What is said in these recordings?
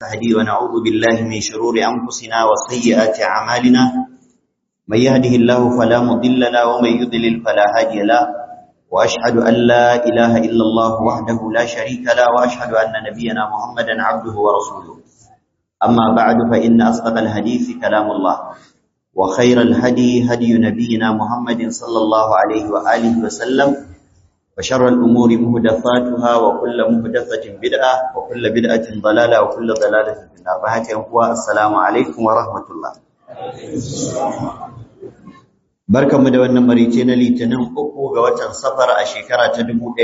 نهدي ونعوذ بالله من شرور أنفسنا وسيئات أعمالنا من يهده الله فلا مضل له ومن يضلل فلا هادي له وأشهد أن لا إله إلا الله وحده لا شريك له وأشهد أن نبينا محمدا عبده ورسوله أما بعد فإن أصدق الحديث كلام الله وخير الهدي هدي نبينا محمد صلى الله عليه وآله وسلم وشر الأمور مهدفاتها وكل مهدفة بدعة وكل بدعة ضلالة وكل ضلالة في النار فهكذا السلام عليكم ورحمة الله barkanmu da wannan marice na litinin uku ga watan safar a shekara ta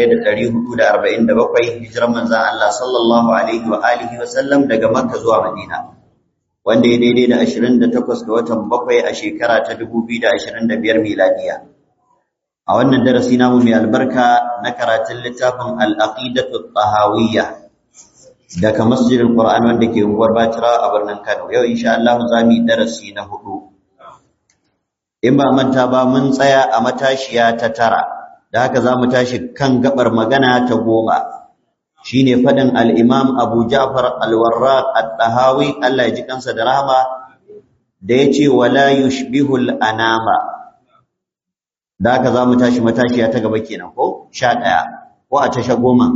1447 hijirar manzon Allah sallallahu alaihi wa alihi wa sallam daga Makka zuwa Madina wanda ya daidai da 28 ga watan bakwai a shekara ta 2025 miladiya a wannan darasi namu mai albarka na karatun littafin al-aqidatu tahawiyya daga masjidil Qur'an wanda ke unguwar Batira a birnin Kano yau insha Allah za mu yi darasi na hudu in ba manta ba mun tsaya a matashiya ta tara da haka za mu tashi kan gabar magana ta goma shine faɗin al-Imam Abu Ja'far al-Warraq at-Tahawi Allah ya ji kansa da rahama da yace wala yushbihu al-anama da haka za mu tashi matashiya ta gaba kenan ko sha ɗaya ko a tasha goma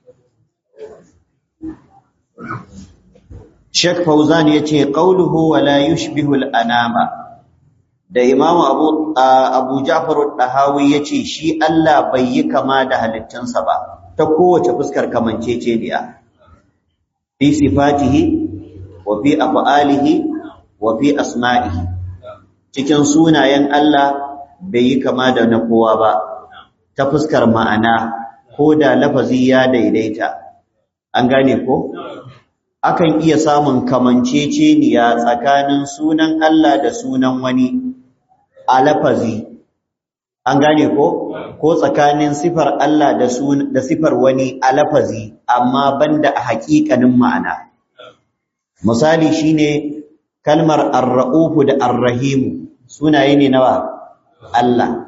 Sheikh Fauzan ya ce ƙauluhu wa la yushbihul anama da Imam Abu Abu Ja'far al-Dahawi ya ce shi Allah bai yi kama da halittunsa ba ta kowace fuskar kamanceceniya fi sifatihi wa fi af'alihi wa fi asma'ihi cikin sunayen Allah bai yi kama da na kowa ba ta fuskar ma'ana ko da lafazi ya daidaita an gane ko akan iya samun kamanceceniya tsakanin sunan Allah da sunan wani a lafazi an gane ko ko tsakanin sifar Allah da da sifar wani a lafazi amma banda a haƙiƙanin ma'ana misali shine kalmar ar-ra'ufu da ar-rahim sunaye ne nawa Allah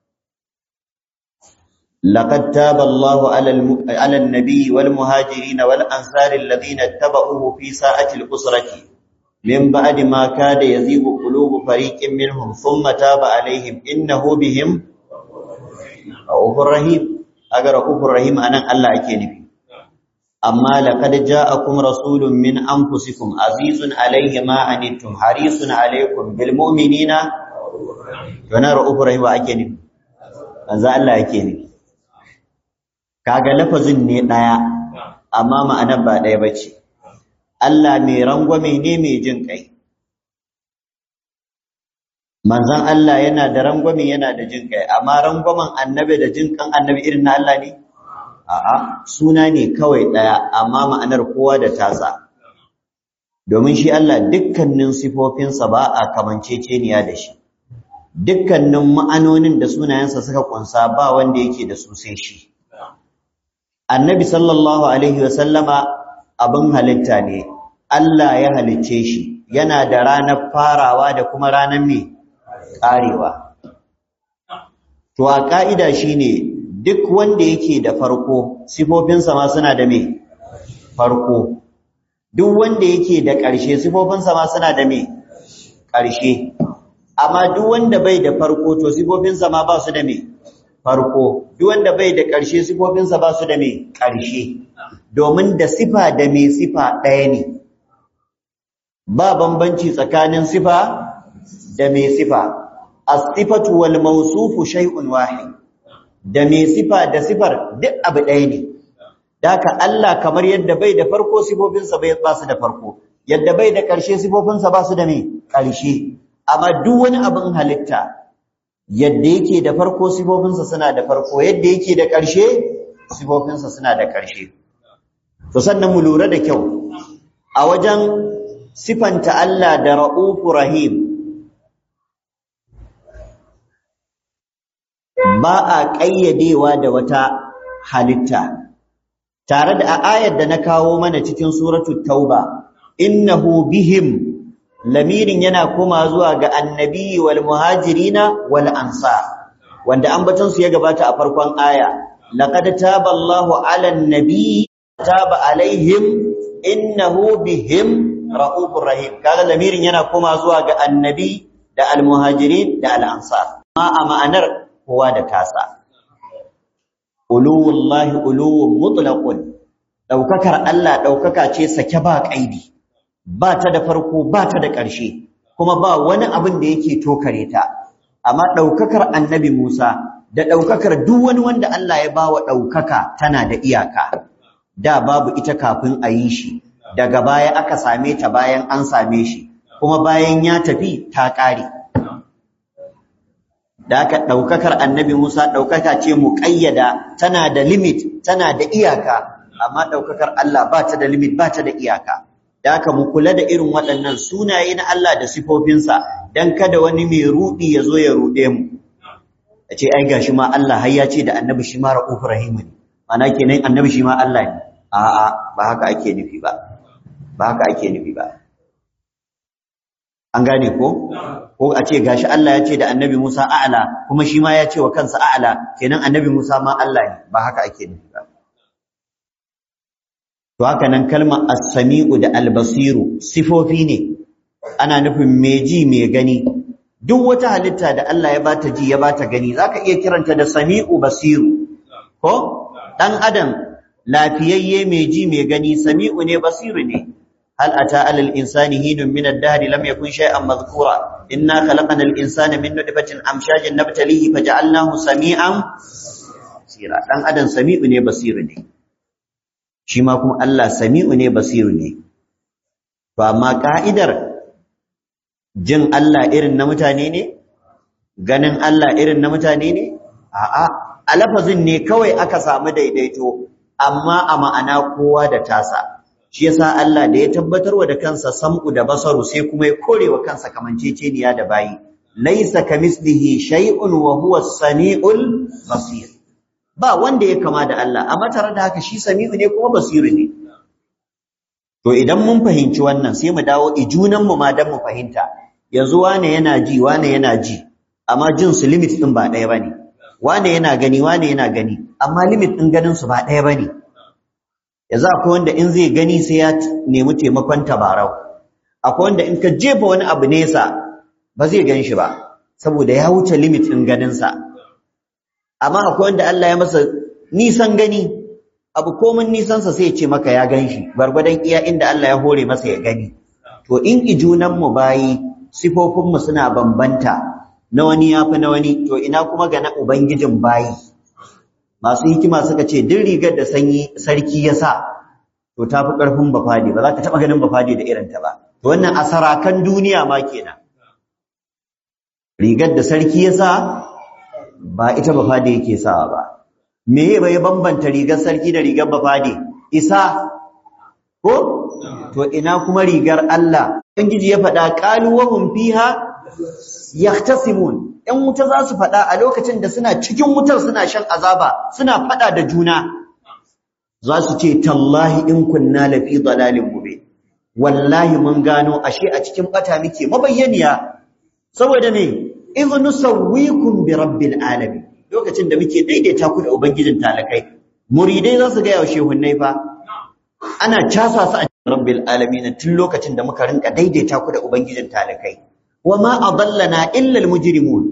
لقد تاب الله على على النبي والمهاجرين والانصار الذين اتبعوه في ساعه الاسره من بعد ما كاد يزيغ قلوب فريق منهم ثم تاب عليهم انه بهم رؤوف رحيم اگر رؤوف رحيم anan Allah ake nufi amma laqad ja'akum rasulun min anfusikum azizun alayhi ma anittum harisun alaykum bil mu'minina yana ra'ufu rahim ake nufi manzo Allah yake nufi kaga lafazin ne daya amma ma'anar ba daya bace Allah mai rangwame ne mai jin kai manzon Allah yana da rangwame yana da jin kai amma rangwamen annabi da jin kan annabi irin na Allah ne a'a suna ne kawai daya amma ma'anar kowa da tasa domin shi Allah dukkanin sifofinsa ba a kamanceceniya da shi dukkanin ma'anonin da sunayensa suka kunsa ba wanda yake da su sai shi annabi sallallahu alaihi wasallama abin halitta ne Allah ya halicce shi yana da ranar farawa da kuma ranar me karewa to a ka'ida shine duk wanda yake da farko sifofinsa ma suna da me farko duk wanda yake da ƙarshe sifofinsa ma suna da me ƙarshe amma duk wanda bai da farko to sifofinsa ma ba su da me farko duk wanda bai da ƙarshe sifofinsa ba su da me ƙarshe domin da sifa da me sifa ɗaya ne ba bambanci tsakanin sifa da me sifa as-sifatu wal mawsufu shay'un wahid da me sifa da sifar duk abu ɗaya ne daka Allah kamar yadda bai da farko sifofinsa bai ba su da farko yadda bai da ƙarshe sifofinsa ba su da me ƙarshe amma duk wani abin halitta yadda yake da farko sifofinsa suna da farko yadda yake da ƙarshe sifofinsa suna da ƙarshe to sannan mu lura da kyau a wajen sifanta Allah da ra'ufu rahim ba a ƙayyadewa da wata halitta tare da a ayar da na kawo mana cikin suratul tauba innahu bihim lamirin yana koma zuwa ga annabi wal muhajirina wal ansar wanda ambaton su ya gabata a farkon aya laqad taba Allahu 'alan nabi taba alaihim innahu bihim ra'ufur rahim kaga lamirin yana koma zuwa ga annabi da almuhajirin da al'ansar amma a ma'anar kowa da tasa uluwullahi uluwun mutlaqun daukakar Allah daukaka ce sake ba kaidi ba ta da farko ba ta da ƙarshe kuma ba wani abin da yake tokare ta amma daukakar annabi Musa da daukakar duk wani wanda Allah ya bawa daukaka tana da iyaka da babu ita kafin a yi shi daga baya aka same ta bayan an same shi kuma bayan ya tafi ta ƙare da aka ɗaukakar annabi Musa ɗaukaka ce muƙayyada tana da limit tana da iyaka amma ɗaukakar Allah ba ta da limit ba ta da iyaka da aka mu kula da irin waɗannan sunaye na Allah da sifofinsa don kada wani mai ruɗi ya zo ya ruɗe mu a ce ai gashi ma Allah har ya ce da annabi shi ma ra'ufur rahimu ne ana kenan annabi shi ma Allah ne a'a ba haka ake nufi ba ba haka ake nufi ba an gane ko ko a ce gashi Allah ya ce da annabi Musa a'la kuma shi ma ya ce wa kansa a'la kenan annabi Musa ma Allah ne ba haka ake nufi ba to haka nan kalmar as-sami'u da al-basiru sifofi ne ana nufin mai ji mai gani duk wata halitta da Allah ya bata ji ya bata gani zaka iya kiranta da sami'u basiru ko dan adam lafiyayye mai ji mai gani sami'u ne basiru ne هل أتى على الإنسان هين من الدهر لم يكن شيئا مذكورا إنا خلقنا الإنسان من نطفة أمشاج نبتليه فجعلناه سميعا بصيرا دان adam sami'u ne basiru ne shi ma kuma Allah sami'u ne basiru ne to amma ka'idar jin Allah irin na mutane ne ganin Allah irin na mutane ne a'a a lafazin ne kawai aka samu daidaito amma a ma'ana kowa da tasa shi yasa Allah da ya tabbatarwa da kansa sam'u da basaru sai kuma ya korewa kansa kamanceceniya da bayi laysa kamislihi shay'un wa huwa as-sami'ul basir ba wanda ya kama da Allah amma tare da haka shi sami'u ne kuma basiru ne to idan mun fahimci wannan sai mu dawo ijunan mu ma dan mu fahimta yanzu wane yana ji wane yana ji amma jin su limit din ba ɗaya bane wane yana gani wane yana gani amma limit din ganin su ba ɗaya bane yanzu akwai wanda in zai gani sai ya nemi taimakon tabarau akwai wanda in ka jefa wani abu nesa ba zai gan shi ba saboda ya wuce limit ɗin ganinsa amma akwai wanda Allah ya masa nisan gani abu komin nisansa sai ya ce maka ya gan shi gwargwadon iya inda Allah ya hore masa ya gani to in ijunanmu bayi sifofinmu suna bambanta na wani ya fi na wani to ina kuma ga na ubangijin bayi masu hikima suka ce duk rigar da sanyi sarki ya sa to ta fi ƙarfin bafadi ba za ka taɓa ganin bafadi da irinta ba to wannan a sarakan duniya ma kenan rigar da sarki ya sa ba ita bafadi yake sawa ba me ya bai bambanta rigar sarki da rigar bafadi isa ko to ina kuma rigar Allah ubangiji ya faɗa qalu wa hum fiha yahtasimun ‘yan wuta za su faɗa a lokacin da suna cikin wutar suna shan azaba suna faɗa da juna za su ce tallahi in kunna lafi dalalin mube wallahi mun gano ashe a cikin bata muke mabayyaniya saboda me idh nusawwikum bi rabbil alamin lokacin da muke daidaita ku da ubangijin talakai muridai za su ga yaushe hunnai fa ana casa su a rabbil alamin tun lokacin da muka rinka daidaita ku da ubangijin talakai wama adallana illa almujrimun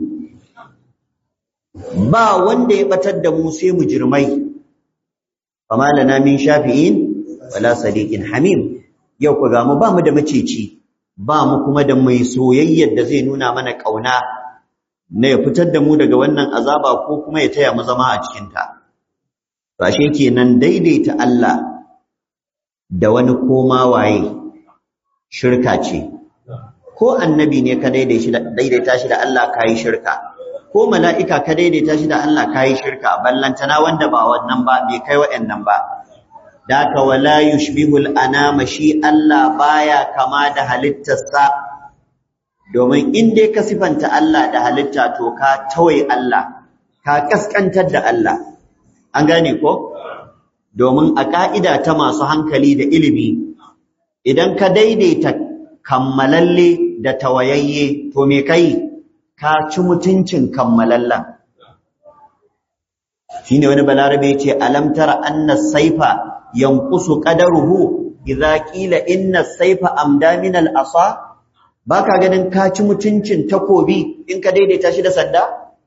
ba wanda ya batar da mu sai mujrimai fama lana min shafi'in wala sadiqin hamim yau ku ga mu ba mu da maceci ba mu kuma da mai soyayyar da zai nuna mana kauna na ya fitar da mu daga wannan azaba ko kuma ya taya mu zama a cikin ta ashe kenan daidaita Allah da wani koma waye shirka ce ko annabi ne ka daidaita shi da Allah ka yi shirka ko mala'ika ka daidaita shi da Allah ka yi shirka ballantana wanda ba wannan ba bai kai wa'annan ba da ka wala yushbihul anama shi Allah baya kama da halittarsa domin in dai ka sifanta Allah da halitta to ka tawai Allah ka kaskantar da Allah an gane ko domin a ka'ida ta masu hankali da ilimi idan ka daidaita kammalalle da tawayayye to me kai ka ci mutuncin kammalallen shine wani balarabe yace alam tara anna saifa yanqusu qadaruhu idza qila inna as-sayfa amda min al-asa baka ganin ka ci mutuncin takobi in ka daidaita shi da sanda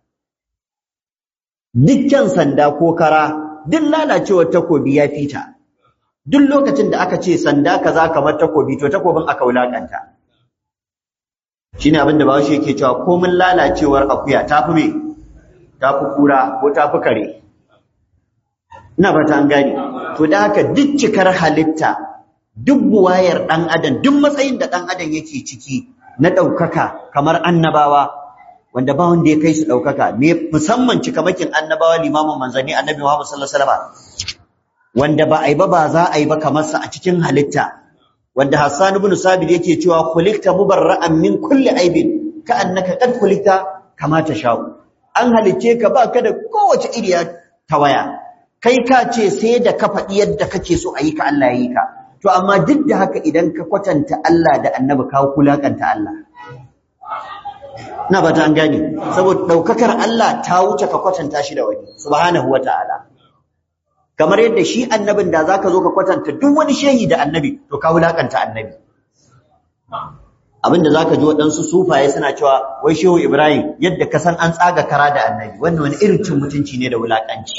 dukkan sanda ko kara duk lalacewar takobi ya fita duk lokacin da aka ce sanda kaza kamar takobi to takobin aka wulakanta shine abin da bawashi yake cewa komin lalacewar akuya tafi me tafi kura ko tafi kare ina ba ta an gane to da haka duk cikar halitta duk buwayar dan adam duk matsayin da dan adam yake ciki na daukaka kamar annabawa wanda ba wanda ya kai su daukaka me musamman cikamakin annabawa limamin manzanni annabi Muhammad sallallahu alaihi wasallam wanda ba ai ba ba za a yi ba kamar sa a cikin halitta wanda Hassan ibn Sabit yake cewa khuliqta mubarra'an min kulli aibin ka annaka qad khuliqta kama tasha'u an halice ka ba ka da kowace iriya tawaya kai ka ce sai da ka faɗi yadda kake so a yi ka Allah ya yi ka to amma duk da haka idan ka kwatanta Allah da annabi ka kulakanta Allah ina ba ta an gane saboda daukakar Allah ta wuce ka kwatanta shi da wani subhanahu wataala kamar yadda shi annabin da zaka zo ka kwatanta duk wani shehi da annabi to ka wulakanta annabi abinda zaka ji waɗansu sufaye suna cewa wai shehu Ibrahim yadda ka san an tsaga kara da annabi wannan wani irin cin mutunci ne da wulakanci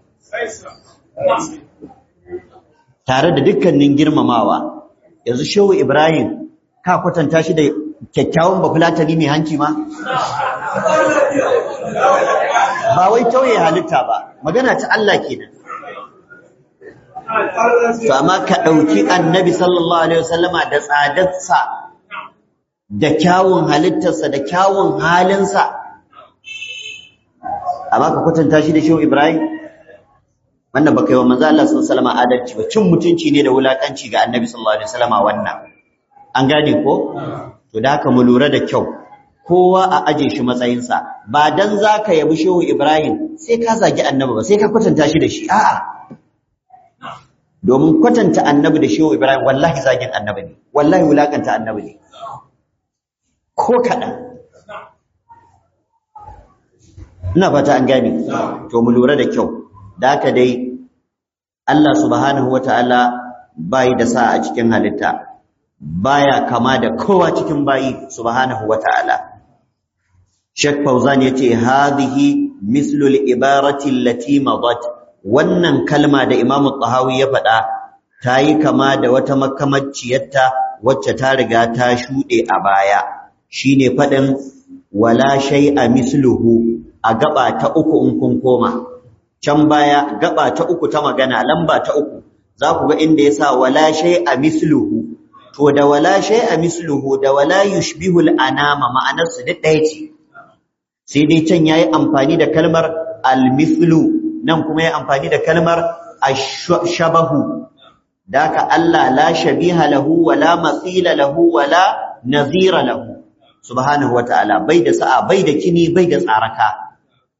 tare da dukkanin girmamawa yanzu shehu Ibrahim ka kwatanta shi da kyakkyawan bafulatani mai hanci ma ba wai tauye halitta ba magana ta Allah kenan to amma ka ɗauki annabi sallallahu alaihi wasallama da tsadarsa da kyawun halittarsa da kyawun halinsa amma ka kwatanta shi da shehu ibrahim wannan baka yi wa manzo Allah sallallahu alaihi wasallama adalci ba cin mutunci ne da wulakanci ga annabi sallallahu alaihi wasallama wannan an gane ko to da haka mu lura da kyau kowa a aje shi matsayinsa ba dan zaka yabi shehu ibrahim sai ka zagi annabi ba sai ka kwatanta shi da shi a'a domin kwatanta annabi da shehu ibrahim wallahi zagin annabi ne wallahi wulakanta annabi ne ko kaɗan ina fata an gane to mu lura da kyau da haka dai Allah subhanahu wata'ala bai da sa a cikin halitta baya kama da kowa cikin bayi subhanahu wata'ala Sheikh Fauzan yace hadhihi mislu al-ibarati allati madat wannan kalma da Imam Tahawi ya faɗa ta yi kama da wata makamaciyarta wacce ta riga ta shuɗe a baya shine faɗin wala shay'a misluhu a gaba ta uku in kun koma can baya gaba ta uku ta magana lamba ta uku za ku ga inda yasa wala shay'a misluhu to da wala shay'a misluhu da wala yushbihul anama ma'anar su duk ɗaya ce sai dai can yayi amfani da kalmar al-mithlu nan kuma ya amfani da kalmar ashabahu daka Allah la shabiha lahu wala mathila lahu wala nazira lahu subhanahu wataala bai da sa'a bai da kini bai da tsaraka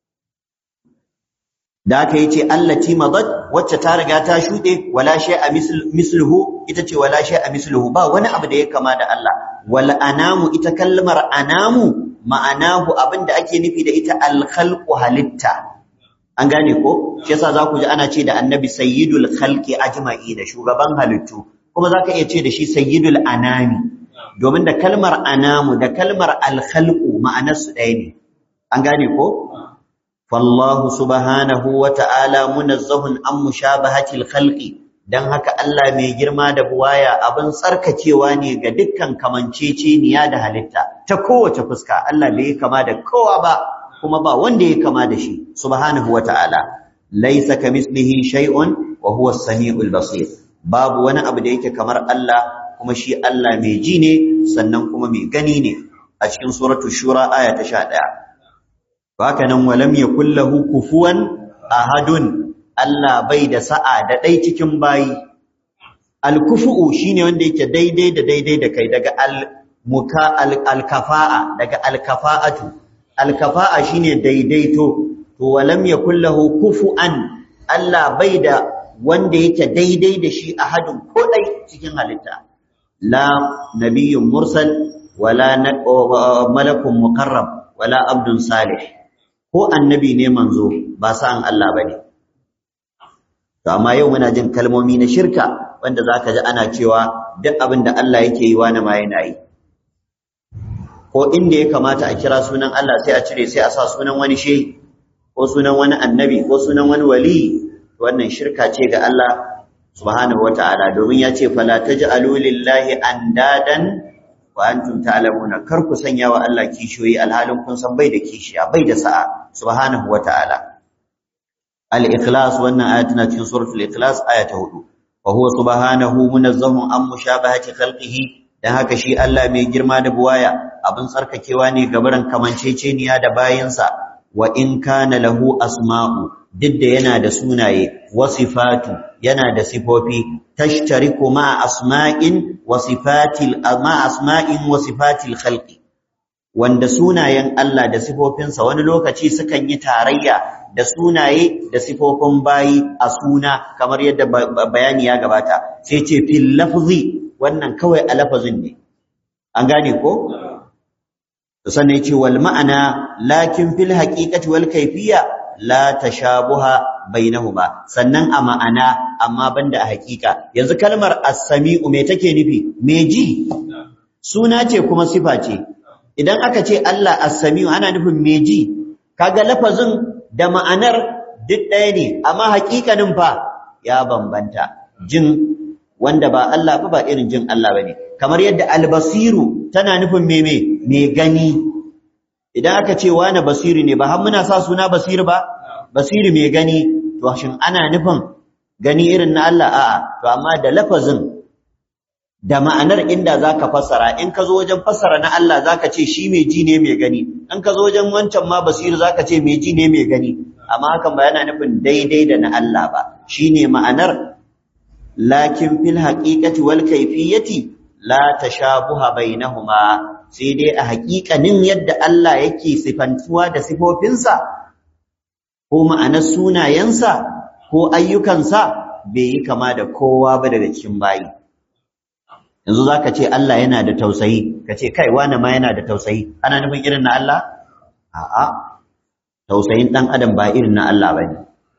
daka yace allati madat wacce ta riga ta shude wala shay'a misluhu ita ce wala shay'a misluhu ba wani abu da ya kama da Allah wal anamu ita kalmar anamu ma'anahu abinda ake nufi da ita al khalqu halitta an gane ko shi yasa za ku ji ana ce da annabi sayyidul khalqi ajma'i da shugaban halittu kuma za ka iya ce da shi sayyidul anami domin da kalmar anamu da kalmar alkhalqu ma'anarsu ɗaya ne an gane ko fallahu subhanahu wa ta'ala munazzahun an mushabahatil khalqi dan haka Allah mai girma da buwaya abin tsarkakewa ne ga dukkan kamanceceniya da halitta ta kowace fuska Allah bai kama da kowa ba kuma ba wanda ya kama da shi subhanahu wata'ala laysa kamislihi shay'un wa huwa as-sami'ul basir babu wani abu da yake kamar Allah kuma shi Allah mai ji ne sannan kuma mai gani ne a cikin suratu shura aya ta 11 haka nan walam yakul lahu kufuwan ahadun Allah bai da sa'a da dai cikin bayi al-kufu shine wanda yake daidai da daidai da kai daga al-muka al-kafa'a daga al-kafa'atu alkafa'a shine daidaito to walam yakul lahu kufuan Allah bai da wanda yake daidai da shi ahadun ko dai cikin halitta la nabiyyun mursal wala malakun muqarrab wala abdun salih ko annabi ne manzo ba sa'an Allah bane to amma yau muna jin kalmomi na shirka wanda zaka ji ana cewa duk abin da Allah yake yi wani ma yana yi ko inda ya kamata a kira sunan Allah sai a cire sai a sa sunan wani shehi ko sunan wani annabi ko sunan wani wali wannan shirka ce ga Allah subhanahu wata'ala domin ya ce fala taj'alu lillahi andadan wa antum ta'lamuna kar ku sanya wa Allah kishiyoyi alhalin kun san bai da kishiya bai da sa'a subhanahu wata'ala al-ikhlas wannan aya tana cikin suratul ikhlas aya ta 4 wa huwa subhanahu munazzahun an mushabahati khalqihi dan haka shi Allah mai girma da buwaya abin tsarkakewa ne gabaran kamanceceniya da bayinsa wa in kana lahu asma'u duk da yana da sunaye wa sifatu yana da sifofi tashtariku ma asma'in wa sifatil ma asma'in wa sifatil khalqi wanda sunayen Allah da sifofinsa wani lokaci sukan yi tarayya da sunaye da sifofin bayi a suna kamar yadda bayani ya gabata sai ce fil lafzi wannan kawai a lafazin ne an gane ko sannan yace wal ma'ana lakin fil haqiqati wal kayfiyya la tashabuha bainahuma sannan a ma'ana amma banda a haqiqa yanzu kalmar as-sami'u me take nufi me ji suna ce kuma sifa ce idan aka ce Allah as-sami'u ana nufin me ji kaga lafazin da ma'anar duk ɗaya ne amma haƙiƙanin fa ya bambanta jin wanda ba Allah ba ba irin jin Allah bane kamar yadda al-basiru tana nufin me me me gani idan aka ce wani basiri ne ba har muna sa suna basiri ba basiri mai gani to shin ana nufin gani irin na Allah a'a to amma da lafazin da ma'anar inda zaka fassara in ka zo wajen fassara na Allah zaka ce shi mai ji ne mai gani in ka zo wajen wancan ma basiri zaka ce mai ji ne mai gani amma hakan ba yana nufin daidai da na Allah ba shine ma'anar lakin fil haqiqati wal kayfiyati la tashabuha bainahuma sai dai a haƙiƙanin yadda Allah yake sifantuwa da sifofinsa ko ma'anar sunayensa ko ayyukansa bai yi kama da kowa ba daga cikin bayi yanzu za ka ce Allah yana da tausayi ka ce kai wane ma yana da tausayi ana nufin irin na Allah a'a tausayin ɗan adam ba irin na Allah ba ne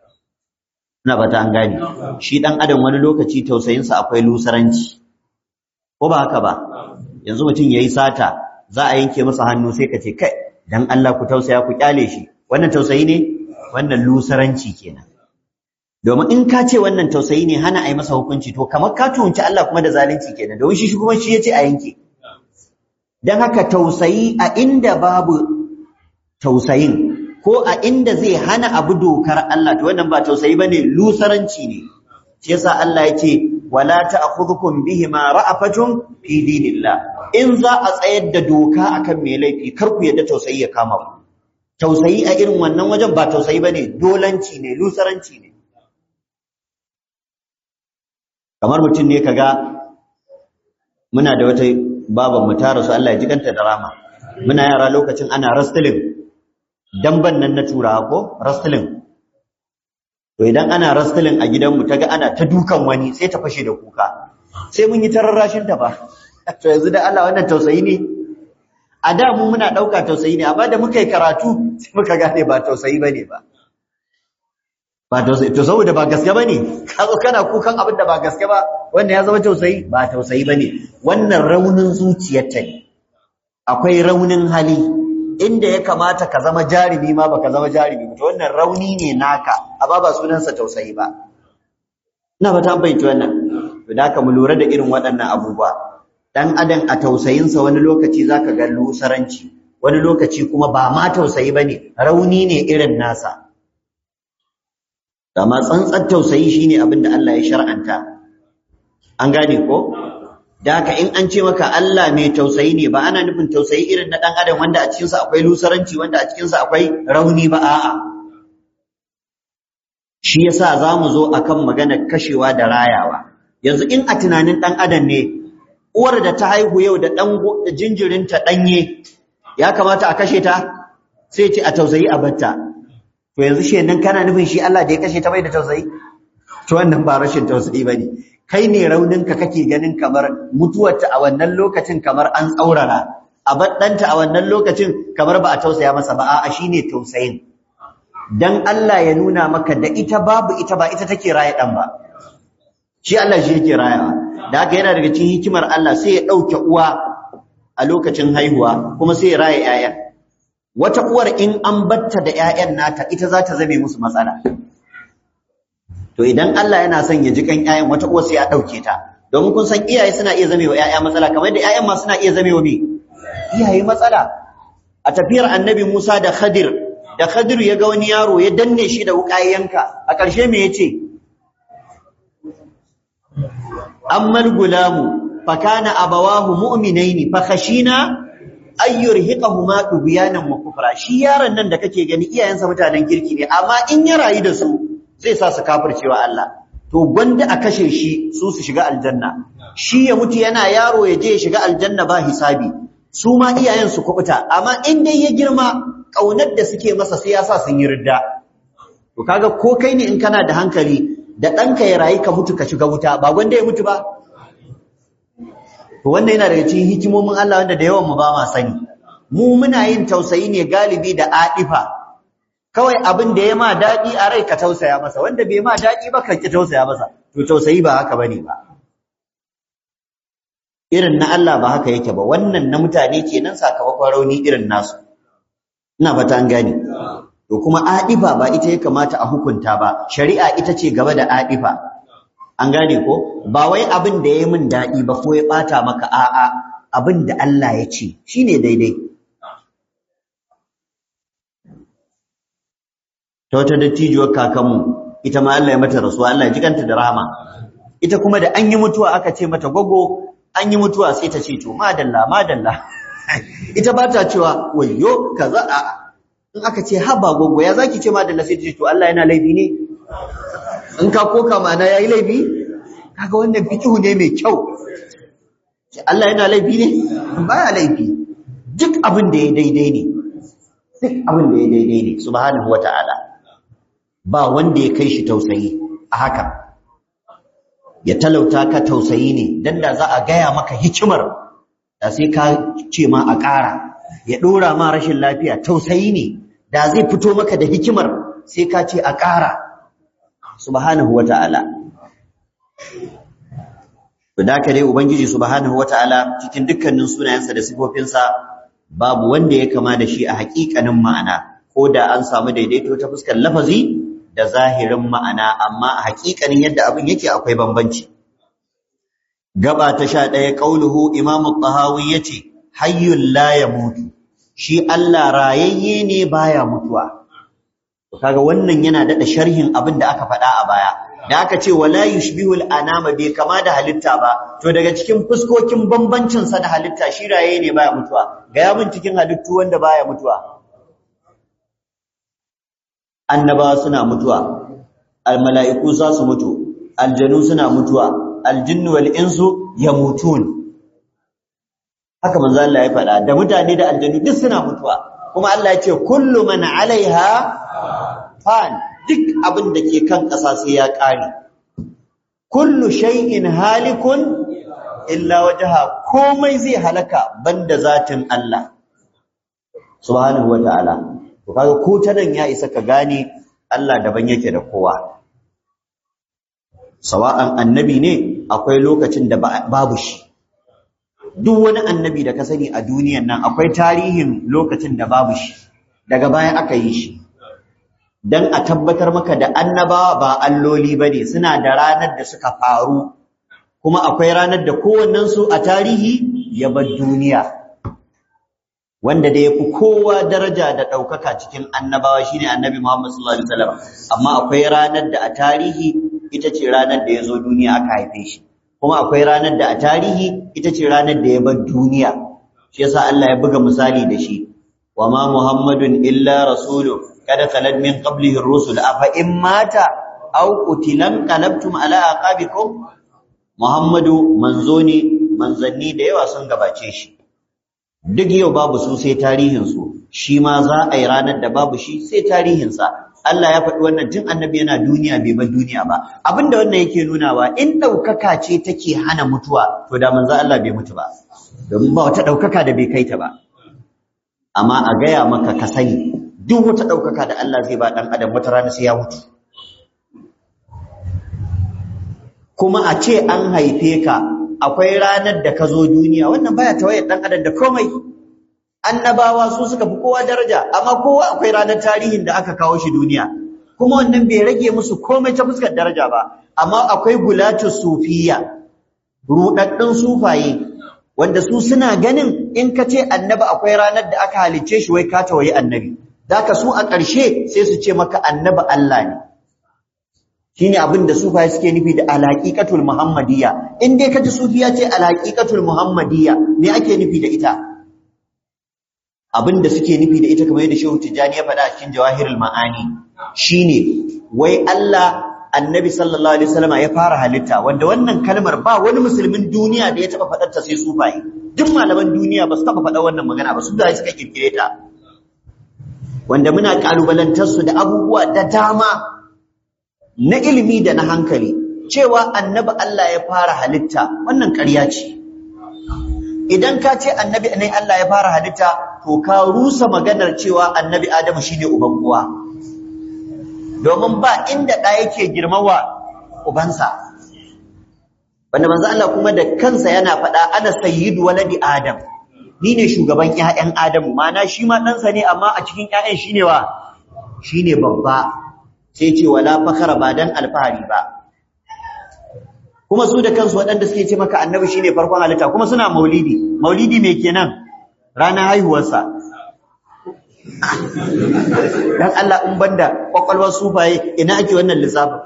ina ba ta an gane shi ɗan adam wani lokaci tausayinsa akwai lusaranci ko ba haka ba yanzu mutum yayi sata za a yanke masa hannu sai ka ce kai dan Allah ku tausaya ku kyale shi wannan tausayi ne wannan lusaranci kenan domin in ka ce wannan tausayi ne hana a yi masa hukunci to kamar ka tuhunci Allah kuma da zalunci kenan domin shi kuma shi yace a yanke dan haka tausayi a inda babu tausayin ko a inda zai hana abu dokar Allah to wannan ba tausayi bane lusaranci ne shi yasa Allah yace wala ta'khudhukum bihima ra'afatun fi dinillah in za a tsayar da doka akan mai laifi kar ku yadda tausayi ya kama ku tausayi a irin wannan wajen ba tausayi bane dolanci ne lusaranci ne kamar mutum ne kaga muna da wata baban mu ta rasu Allah ya jikanta da rama muna yara lokacin ana wrestling damban nan na turawa ko wrestling to idan ana wrestling a gidanmu ta ga ana ta dukan wani sai ta fashe da kuka sai mun yi tararrashin ta ba to yanzu da Allah wannan tausayi ne a da mu muna dauka tausayi ne amma da muka yi karatu sai muka gane ba tausayi bane ba ba tausayi to saboda ba gaske bane ka zo kana kukan abin da ba gaske ba wannan ya zama tausayi ba tausayi bane wannan raunin zuciyarta ne akwai raunin hali inda ya kamata ka zama jarumi ma baka zama jarumi to wannan rauni ne naka amma ba sunansa tausayi ba ina ba ta bayyana wannan to da ka mu lura da irin waɗannan abubuwa dan adam a tausayinsa wani lokaci zaka ga lusaranci wani lokaci kuma ba ma tausayi bane rauni ne irin nasa amma tsantsar tausayi shine abin da Allah ya shar'anta an gane ko da haka in an ce maka Allah mai tausayi ne ba ana nufin tausayi irin na dan adam wanda a cikin sa akwai lusaranci wanda a cikin sa akwai rauni ba a'a shi yasa zamu zo akan maganar kashewa da rayawa yanzu in a tunanin dan adam ne uwar da ta haihu yau da dan jinjirinta danye ya kamata a kashe ta sai ce a tausayi a batta to yanzu shi nan kana nufin shi Allah da ya kashe ta bai da tausayi to wannan ba rashin tausayi bane kai ne rauninka kake ganin kamar mutuwarta a wannan lokacin kamar an tsaurara a baddanta a wannan lokacin kamar ba a tausaya masa ba a'a shine tausayin dan Allah ya nuna maka da ita babu ita ba ita take raye dan ba shi Allah shi yake rayawa da haka yana daga cikin hikimar Allah sai ya dauke uwa a lokacin haihuwa kuma sai ya raye ƴaƴan wata uwar in an batta da ƴaƴan nata ita za ta zame musu matsala to idan Allah yana son ya ji kan ƴaƴan wata uwar sai ya dauke ta domin kun san iyaye suna iya zame wa ƴaƴa matsala kamar yadda ƴaƴan ma suna iya zame wa me iyaye matsala a tafiyar annabi Musa da Khadir da Khadir ya ga wani yaro ya danne shi da wuƙa yanka a ƙarshe me yace ammal gulamu fakana abawahu mu'minaini fa khashina ay yurhiqahuma tubyanan wa kufra shi yaron nan da kake gani iyayensa mutanen kirki ne amma in ya rayu da su zai sa su kafircewa Allah to gwanda a kashe shi su su shiga aljanna shi ya mutu yana yaro ya je ya shiga aljanna ba hisabi su ma iyayen su kubuta amma in dai ya girma kaunar da suke masa sai ya sa sun yi ridda to kaga ko kai ne in kana da hankali da ɗanka ya rayu ka mutu ka shiga wuta ba gwanda ya mutu ba to wannan yana daga cikin hikimomin Allah wanda da yawan mu ba ma sani mu muna yin tausayi ne galibi da adifa kawai abin da ya ma daɗi a rai ka tausaya masa wanda bai ma daɗi ba ka ki tausaya masa to tausayi ba haka bane ba irin na Allah ba haka yake ba wannan na mutane kenan sakamakon rauni irin nasu ina fata an gane to kuma adifa ba ita ya kamata a hukunta ba shari'a ita ce gaba da adifa an gane ko ba wai abin da yayi min dadi ba ko ya bata maka a'a abin da Allah ya ce shine daidai ta wata dattijuwar kakanmu ita ma Allah ya mata rasuwa Allah ya jikanta da rahama ita kuma da an yi mutuwa aka ce mata gogo an yi mutuwa sai ta ce to madalla madalla ita ba ta cewa wayyo kaza a'a in aka ce haba gogo ya zaki ce madalla sai ta ce to Allah yana laifi ne in ka koka mana yayi laifi kaga wannan fikihu ne mai kyau Allah yana laifi ne baya laifi duk abin da ya daidai ne duk abin da ya daidai ne subhanahu wataala ba wanda ya kai shi tausayi a haka ya talauta ka tausayi ne dan da za a gaya maka hikimar da sai ka ce ma a ƙara ya ɗora ma rashin lafiya tausayi ne da zai fito maka da hikimar sai ka ce a ƙara subhanahu wata'ala to da ka dai ubangiji subhanahu wata'ala cikin dukkanin sunayensa da sifofinsa babu wanda ya kama da shi a haƙiƙanin ma'ana ko da an samu daidaito ta fuskar lafazi da zahirin ma'ana amma a haƙiƙanin yadda abin yake akwai bambanci gaba ta sha ɗaya ƙauluhu imamu tahawi ya ce hayyun la ya mutu shi Allah rayayye ne baya mutuwa kaga wannan yana daɗa sharhin abin da aka faɗa a baya da aka ce wala yushbihu al-anama bai kama da halitta ba to daga cikin fuskokin bambancin sa da halitta shi raye ne baya mutuwa ga yamin cikin halittu wanda baya mutuwa annabawa suna mutuwa al-mala'iku za su mutu aljanu suna mutuwa aljinnu wal insu yamutun haka manzo Allah ya faɗa da mutane da aljanu duk suna mutuwa kuma Allah ya ce kullu man alaiha fan duk abin da ke kan ƙasa sai ya ƙare kullu shay'in halikun illa wajha komai zai halaka banda zatin Allah subhanahu wataala to kaga ko ta nan ya isa ka gane Allah daban yake da kowa sawa'an annabi ne akwai lokacin da babu shi duk wani annabi da ka sani a duniyan nan akwai tarihin lokacin da babu shi daga baya aka yi shi dan a tabbatar maka da annabawa ba alloli bane suna da ranar da suka faru kuma akwai ranar da kowannen su a tarihi ya bar duniya wanda da yafi kowa daraja da daukaka cikin annabawa shine annabi Muhammad sallallahu alaihi wasallam amma akwai ranar da a tarihi ita ce ranar da ya zo duniya aka haife shi kuma akwai ranar da a tarihi ita ce ranar da ya bar duniya shi yasa Allah ya buga misali da shi wa ma muhammadun illa rasulun kada khalad min qablihi ar-rusul afa in mata aw qutilan qalabtum ala aqabikum muhammadu manzo ne manzanni da yawa sun gabace shi duk yau babu su sai tarihin su shi ma za a yi ranar da babu shi sai tarihin sa Allah ya faɗi wannan tun annabi yana duniya bai bar duniya ba abinda wannan yake nunawa in ɗaukaka ce take hana mutuwa to da manzo Allah bai mutu ba domin ba wata ɗaukaka da bai kai ta ba amma a gaya maka ka sani duk wata ɗaukaka da Allah zai ba ɗan adam wata rana sai ya mutu kuma a ce an haife ka akwai ranar da ka zo duniya wannan baya tawayar ɗan adam da komai annabawa su suka fi kowa daraja amma kowa akwai ranar tarihin da aka kawo shi duniya kuma wannan bai rage musu komai ta fuskar daraja ba amma akwai gulatu sufiya rudaddun sufaye wanda su suna ganin in ka ce annabi akwai ranar da aka halicce shi wai ka tawaye annabi zaka su a ƙarshe sai su ce maka annabi Allah ne shine abin da sufaye suke nufi da alhaqiqatul muhammadiyya in dai kaji sufiya ce alhaqiqatul muhammadiyya me ake nufi da ita abin da suke nufi da ita kamar yadda Shehu Tijani ya faɗa a cikin Jawahirul Ma'ani shine wai Allah Annabi sallallahu alaihi wasallam ya fara halitta wanda wannan kalmar ba wani musulmin duniya da ya taba faɗar ta sai sufaye duk malaman duniya ba su taba faɗa wannan magana ba su da suka kirkire ta wanda muna kalubalantar su da abubuwa da dama na ilimi da na hankali cewa Annabi Allah ya fara halitta wannan ƙarya ce idan ka ce annabi ne Allah ya fara halitta to ka rusa maganar cewa annabi Adamu shine uban uwa domin ba inda ɗa yake girmawa ubansa wanda manzo Allah kuma da kansa yana faɗa ana sayyidu waladi Adam ni ne shugaban ƴaƴan Adamu mana shi ma ɗansa ne amma a cikin ƴaƴan shine wa shine babba sai ce wala fakhara ba dan alfahari ba kuma su da kansu waɗanda suke ce maka annabi shine farkon halitta kuma suna maulidi maulidi me kenan ranar haihuwarsa dan Allah in banda kwakwalwar sufaye ina ake wannan lissafin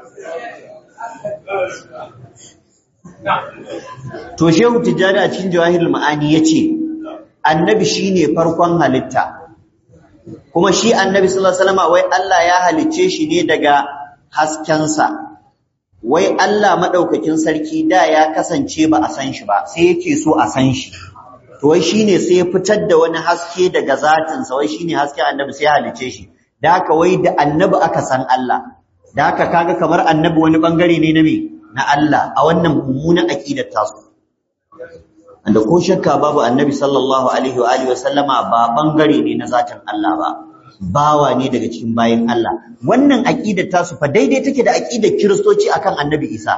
to shehu tijjani a cikin jawahirul ma'ani yace annabi shine farkon halitta kuma shi annabi sallallahu alaihi wasallam wai Allah ya halicce shi ne daga haskensa wai Allah madaukakin sarki da ya kasance ba a san shi ba sai yake so a san shi to wai shine sai ya fitar da wani haske daga zatin sa wai shine haske annabi sai ya halice shi da haka wai da annabi aka san Allah da haka kaga kamar annabi wani bangare ne na me na Allah a wannan mummunan aqidar tasu wanda ko shakka babu annabi sallallahu alaihi wa alihi wasallama ba bangare ne na zatin Allah ba bawa ne daga cikin bayin Allah wannan aqidar tasu fa daidai take da aqidar kiristoci akan annabi Isa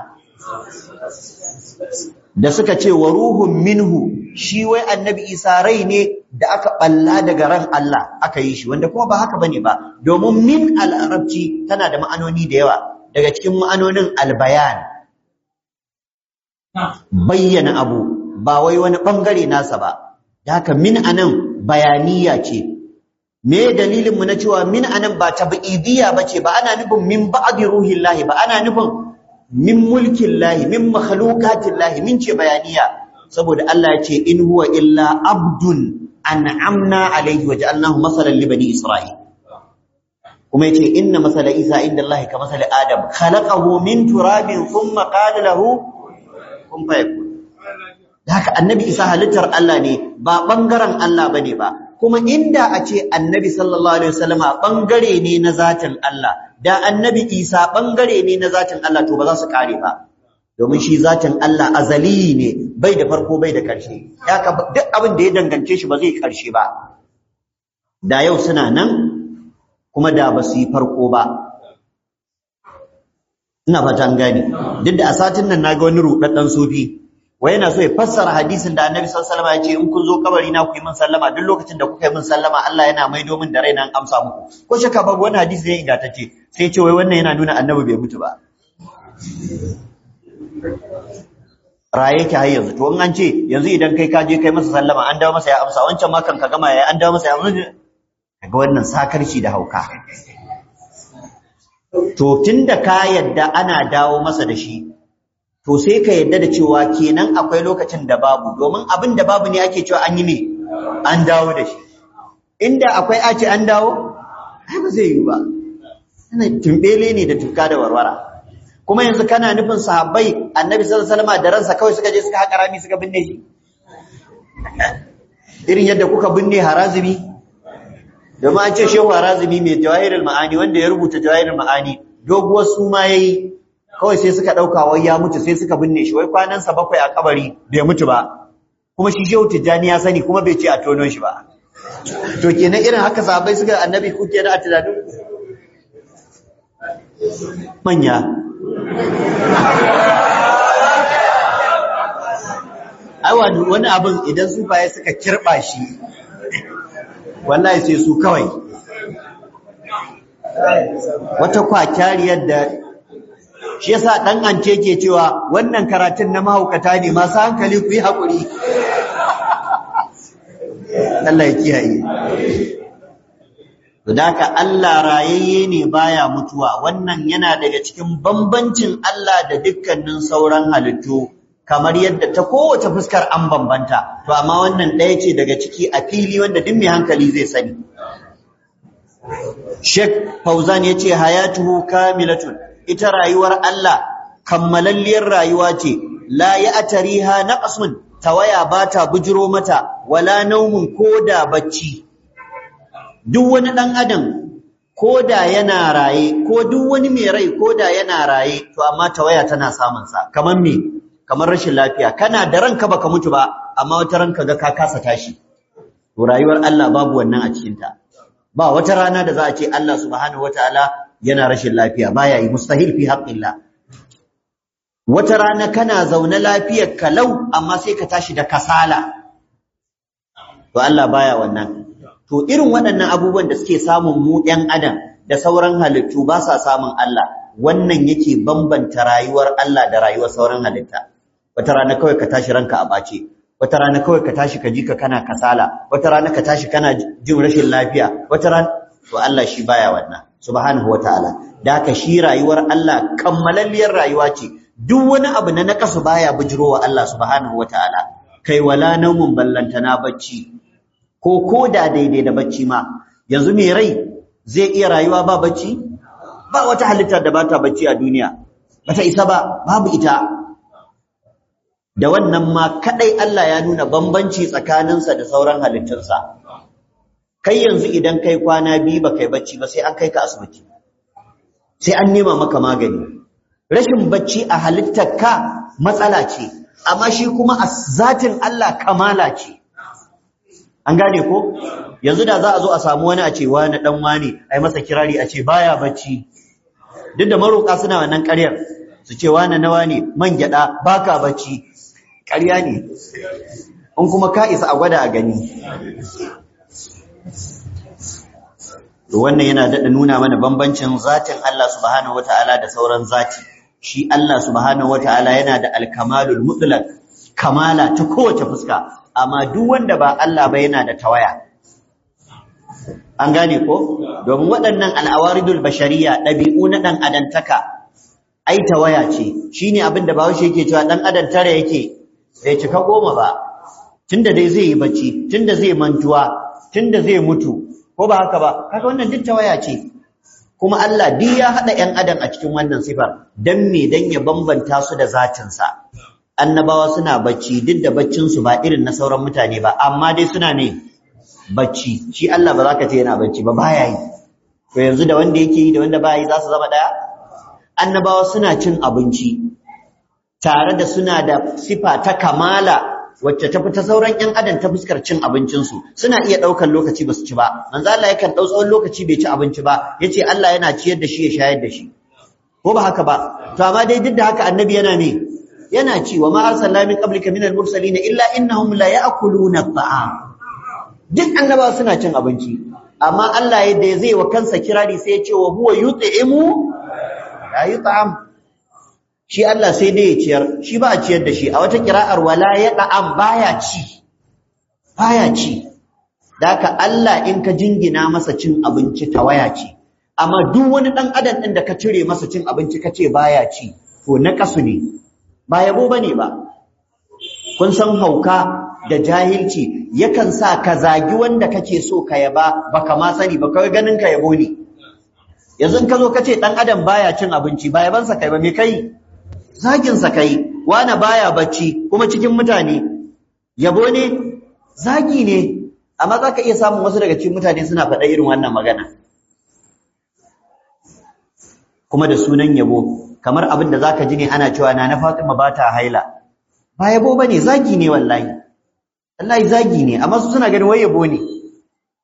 da suka ce wa ruhun minhu shi wai annabi Isa rai ne da aka balla daga ran Allah aka yi shi wanda kuma ba haka bane ba domin min al-arabci tana da ma'anoni da yawa daga cikin ma'anonin al-bayan bayyana abu ba wai wani bangare nasa ba da haka min anan bayaniya ce me dalilin mu na cewa min anan ba tabidiyya bace ba ana nufin min ba'di ruhillahi ba ana nufin min mulkillahi min makhluqatillahi min ce bayaniya saboda Allah ya ce in huwa illa abdun an'amna alayhi wa ja'alnahu masalan li bani isra'il kuma yace inna masala isa inda Allah ka masala adam khalaqahu min turabin thumma qala lahu kun fayakun haka annabi isa halittar Allah ne ba bangaren Allah bane ba kuma inda a ce annabi sallallahu alaihi wasallama bangare ne na zatin Allah da annabi isa bangare ne na zatin Allah to ba za su kare ba domin shi zatin Allah azali ne bai da farko bai da karshe haka duk abin da ya dangance shi ba zai karshe ba da yau suna nan kuma da ba su yi farko ba ina fata an gane duk da a satin nan naga wani rudaddan sufi wai yana so ya fassara hadisin da Annabi sallallahu alaihi wasallam ya ce in kun zo kabari na ku yi min sallama duk lokacin da kuka yi min sallama Allah yana maido min da raina an amsa muku ko shakka babu wani hadisi ne ingantacce sai ya ce wai wannan yana nuna Annabi bai mutu ba raye ki har yanzu to in an ce yanzu idan kai ka je kai masa sallama an dawo masa ya amsa wancan ma kan ka gama ya an dawo masa ya amsa kaga wannan sakarci da hauka to tunda ka yadda ana dawo masa da shi to sai ka yadda da cewa kenan akwai lokacin da babu domin abin da babu ne ake cewa an yi ne an dawo da shi inda akwai a ce an dawo ai ba zai yi ba ana tumbele ne da tuka da warwara kuma yanzu kana nufin sahabbai annabi sallallahu alaihi wasallam da ransa kawai suka je suka haƙa rami suka binne shi irin yadda kuka binne harazimi domin an ce shehu harazimi mai jawahirul ma'ani wanda ya rubuta jawahirul ma'ani doguwar suma yayi kawai sai suka ɗauka wai ya mutu sai suka binne shi wai kwanansa bakwai a kabari bai mutu ba kuma shi shehu tijjani ya sani kuma bai ce a tono shi ba to kenan irin haka sahabbai suka annabi kuke da a tunanin manya aiwa wani abin idan sufaye suka kirba shi wallahi sai su kawai wata kwakyariyar da shi yasa dan ance ke cewa wannan karatun na mahaukata ne masu hankali ku yi haƙuri Allah ya kiyaye Daka Allah rayayye ne baya mutuwa wannan yana daga cikin bambancin Allah da dukkanin sauran halittu kamar yadda ta kowace fuskar an bambanta to amma wannan ɗaya ce daga ciki a fili wanda duk mai hankali zai sani Sheikh Fauzan yace hayatuhu kamilatun ita rayuwar Allah kammalalliyar rayuwa ce la ya'tariha naqsun tawaya bata bujiro mata wala naumun koda bacci duk wani dan adam koda yana raye ko duk wani mai rai koda yana raye to amma tawaya tana samun sa kamar me kamar rashin lafiya kana da ranka baka mutu ba amma wata ranka ga ka kasa tashi to rayuwar Allah babu wannan a cikin ta ba wata rana da za a ce Allah subhanahu wataala yana rashin lafiya baya yi mustahil fi haqqillah wata rana kana zaune lafiyar kalau amma sai ka tashi da kasala to Allah baya wannan to irin waɗannan abubuwan da suke samun mu ɗan adam da sauran halittu ba sa samun Allah wannan yake bambanta rayuwar Allah da rayuwar sauran halitta wata rana kawai ka tashi ranka a bace wata rana kawai ka tashi ka ji ka kana kasala wata rana ka tashi kana jin rashin lafiya wata rana to Allah shi baya wannan subhanahu wataala da haka shi rayuwar Allah kammalalliyar rayuwa ce duk wani abu na nakasu baya bujirowa Allah subhanahu wataala kai wala naumun ballantana bacci ko ko da daidai da bacci ma yanzu mai rai zai iya rayuwa ba bacci ba wata halittar da bata bacci a duniya bata isa ba babu ita da wannan ma kadai Allah ya nuna bambanci tsakaninsa da sauran halittunsa kai yanzu idan kai kwana biyu ba kai bacci ba sai an kai ka asibiti sai an nema maka magani rashin bacci a halittar ka matsala ce amma shi kuma a zatin Allah kamala ce an gane ko yanzu da za a zo a samu wani a ce wani dan wani ai masa kirari a ce baya bacci duk da maroƙa suna wannan ƙaryar su ce wani nawa ne man gyada baka bacci ƙarya ne in kuma ka isa a gwada a gani wannan yana daɗa nuna mana bambancin zatin Allah subhanahu wata'ala da sauran zati shi Allah subhanahu wata'ala yana da alkamalul mutlaq kamala ta kowace fuska amma duk wanda ba Allah ba yana da tawaya an gane ko domin waɗannan al'awaridul bashariya ɗabi'u na ɗan adantaka ai tawaya ce shine abin da Bahaushe yake cewa ɗan adam tare yake bai cika goma ba tunda dai zai yi bacci tunda zai mantuwa tunda zai mutu ko ba haka ba kaga wannan duk tawaya ce kuma Allah duk ya hada ƴan adam a cikin wannan sifar dan me dan ya bambanta su da zatin sa annabawa suna bacci duk da baccin su ba irin na sauran mutane ba amma dai suna ne bacci shi Allah ba za ka ce yana bacci ba baya yi to yanzu da wanda yake yi da wanda baya yi za su zama daya annabawa suna cin abinci tare da suna da sifa ta kamala wacce ta fita sauran ƴan adam ta fuskar cin abincinsu suna iya ɗaukar lokaci ba su ci ba manzo Allah yakan ɗau tsawon lokaci bai ci abinci ba yace Allah yana ciyar da shi ya shayar da shi ko ba haka ba to amma dai duk da haka annabi yana ne yana ci wa ma arsalna min qablika minal mursalin illa innahum la ya'kuluna at'am duk annabawa suna cin abinci amma Allah yadda zai wa kansa kirari sai ya ce wa huwa yut'imu la yut'am shi Allah sai dai ya ciyar shi ba a ciyar da shi a wata kira'ar wala ya da'am baya ci baya ci daka Allah in ka jingina masa cin abinci tawaya ce amma duk wani dan adam din da ka cire masa cin abinci kace baya ci to na kasu ne ba yabo bane ba kun san hauka da jahilci yakan sa ka zagi wanda kake so ka yaba baka ma sani ba kawai ganin ka yabo ne yanzu ka zo kace dan adam baya cin abinci ba yabansa kai ba me kai zaginsa kai wani baya bacci kuma cikin mutane yabo ne zagi ne amma za ka iya samun wasu daga cikin mutane suna faɗa irin wannan magana kuma da sunan yabo kamar abin da za ka ji ne ana cewa na na fatima ba ta haila ba yabo ba ne zagi ne wallahi wallahi zagi ne amma su suna ganin wai yabo ne